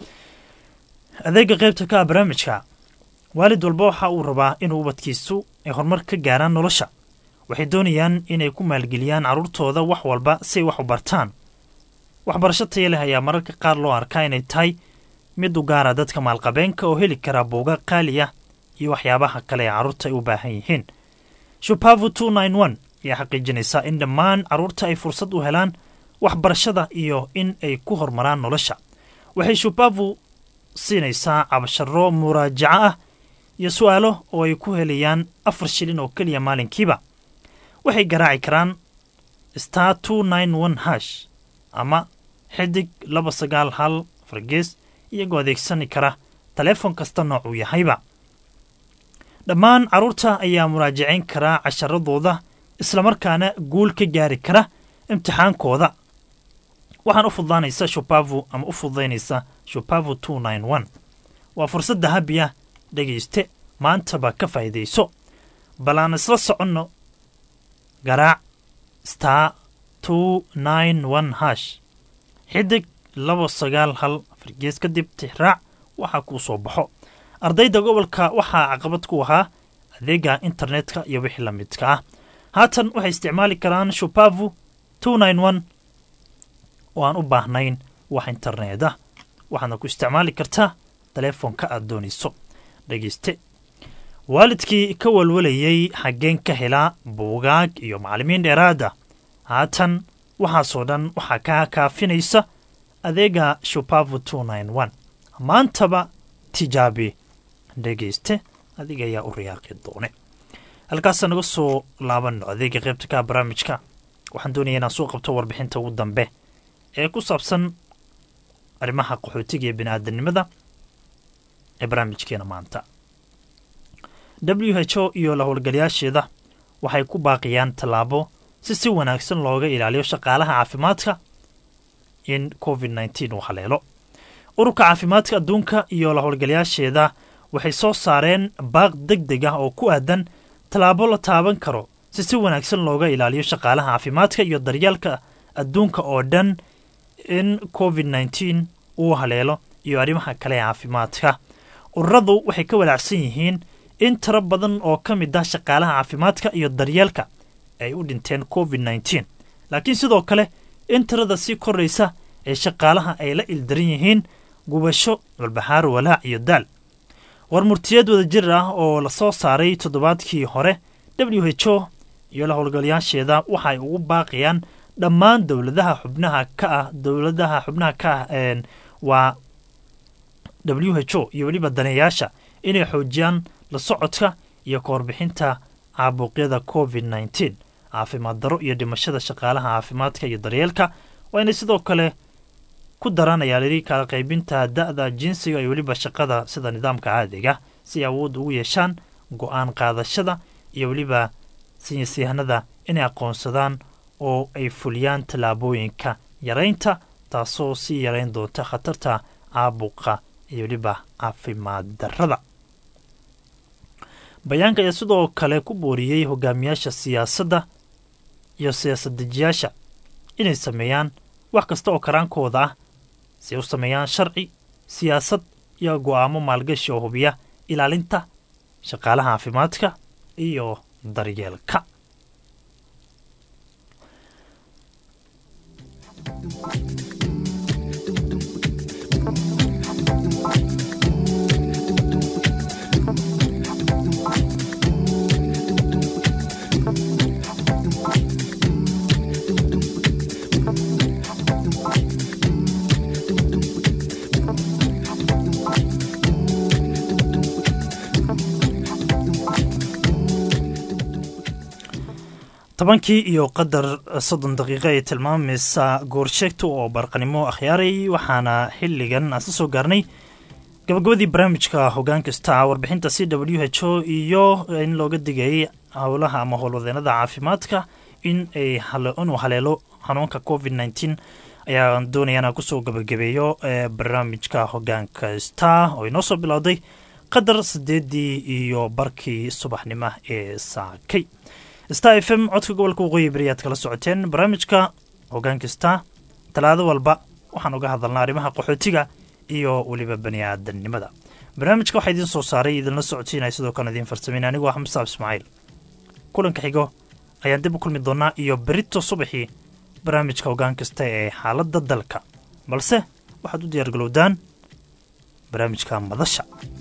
Speaker 1: adeega qeybta ka barnaamijka waalid walba waxa uu rabaa inuu ubadkiisu ay horumar ka gaaraan nolosha waxay doonayaan inay ku maalgeliyaan carruurtooda wax walba si ay wax u bartaan waxbarasho taya leh ayaa mararka qaar loo arkaa inay tahay mid u gaara dadka maalqabeenka oo heli kara buuga qaali ah iyo waxyaabaha kale ee carruurta ay u baahan yihiin shupavu two nine one ayaa xaqiijinaysaa in dhammaan carruurta ay fursad u helaan waxbarashada iyo in ay ku horumaraan nolosha waxay shupavu siinaysaa cabasharo muraajaco ah iyo su'aalo oo ay ku helayaan afar shilin oo keliya maalinkiiba waxay garaaci karaan star two nine one hash ama xidig laba sagaal hal fargees iyagoo adeegsani kara taleefon kasta noocuu yahayba dhammaan carruurta ayaa muraajacayn karaa casharadooda islamarkaana guul ka gaari kara imtixaankooda waxaan u fududaanaysa shupavu ama u fududaynaysa shupavu two nine one waa fursadda habiya dhegayste maantaba ka faa'iidayso bal aan isla soconno garaac star two nine one hash xidig laba sagaal hal fargees kadib tixraac waxaa kuu soo baxo ardayda gobolka waxaa caqabad ku ahaa adeega internetka iyo wixii la midka ah haatan waxay isticmaali karaan shupavu two nine one oo aan u baahnayn wax internet ah waxaadna ku isticmaali kartaa taleefonka aad doonayso dhegeyste waalidkii ka walwalayey xaggeen ka helaa buugaag iyo macallimiin dheeraada haatan waxaasoo dhan waxaa kaa kaafinaysa adeega shupavu two nine one maantaba tijaabi dhegayste adiga ayaa u riyaaqi doone halkaasa naga soo laabanno adeega qaybta ka barnaamijka waxaan doonaya inaan soo qabto warbixinta ugu dambe ee ku saabsan arrimaha qaxootiga iyo bini'aadanimada ee barnaamijkeena maanta w h o iyo la howlgalayaasheeda waxay ku baaqayaan tallaabo si si wanaagsan looga ilaaliyo shaqaalaha caafimaadka in covid nneteen uu haleelo ururka caafimaadka adduunka iyo la howlgalayaasheeda waxay soo saareen baaq deg deg ah oo ku aadan tallaabo la taaban karo si si wanaagsan looga ilaaliyo shaqaalaha caafimaadka iyo daryeelka adduunka oo dhan in covid nneteen uu haleelo iyo arrimaha kale ee caafimaadka ururadu waxay ka walaacsan yihiin in tiro badan oo ka mid ah shaqaalaha caafimaadka iyo daryeelka ay u dhinteen covid nneteen laakiin sidoo kale in tirada sii koraysa ee shaqaalaha ay la ildaran yihiin gubasho walbahaar walaac iyo daal war murtiyeed wadajir ah oo la soo saaray toddobaadkii hore w h o iyo la howlgalayaasheeda waxa ay ugu baaqayaan dhammaan dowladaha xubnaha ka ah dowladaha xubnaha ka ah waa w h o iyo weliba daneeyaasha inay xoojiyaan la socodka iyo ka warbixinta caabuqyada covid nneteen caafimaad daro iyo dhimashada shaqaalaha caafimaadka iyo daryeelka waa inay sidoo kale ku daranaya lili kala qaybinta da'da jinsiga iyo weliba shaqada sida nidaamka caadiga si ay awood ugu yeeshaan go-aan qaadashada iyo weliba sinyasyahanada inay aqoonsadaan oo ay fuliyaan tallaabooyinka yaraynta taasoo sii yarayn doonta khatarta caabuqa iyo weliba caafimaad darrada bayaanka ayaa sidoo kale ku booriyey hogaamiyaasha siyaasadda iyo siyaasad dejiyaasha inay sameeyaan wax kasta oo karaankooda ah si ay u sameeyaan sharci siyaasad iyo go'aamo maalgashi oo hubiya ilaalinta shaqaalaha caafimaadka iyo daryeelka tobankii iyo qadar soddon daqiiqo ay tilmaamaysa goorsheegta oo barqanimo akhyaaray waxaana xilligan aan soo gaarnay gabagabadii barnaamijka hogaan kasta warbixinta c w h o iyo in looga digayay howlaha ama howlwadeenada caafimaadka in ay inuu haleelo xanuunka covid nneteen ayaa doonaya inaan kusoo gabagabeeyo barnaamijka hogaanka star oo inoo soo bilowday qadar sideedii iyo barkii subaxnimo ee saakay star f m codka gobolka waqooyi beri aad kala socoteen barnaamijka hogaanka star talaado walba waxaan uga hadalnaa arrimaha qaxootiga iyo weliba bani aadamnimada barnaamijka waxaa idiin soo saaray idinla socodsiinaya sidoo kale idiin farsameyn anigoo ah mustaab ismaaciil kulanka xigo ayaan dib u kulmi doonaa iyo berito subaxii barnaamijka hogaan kasta ee xaaladda dalka balse waxaad u diyaargalowdaan barnaamijka madasha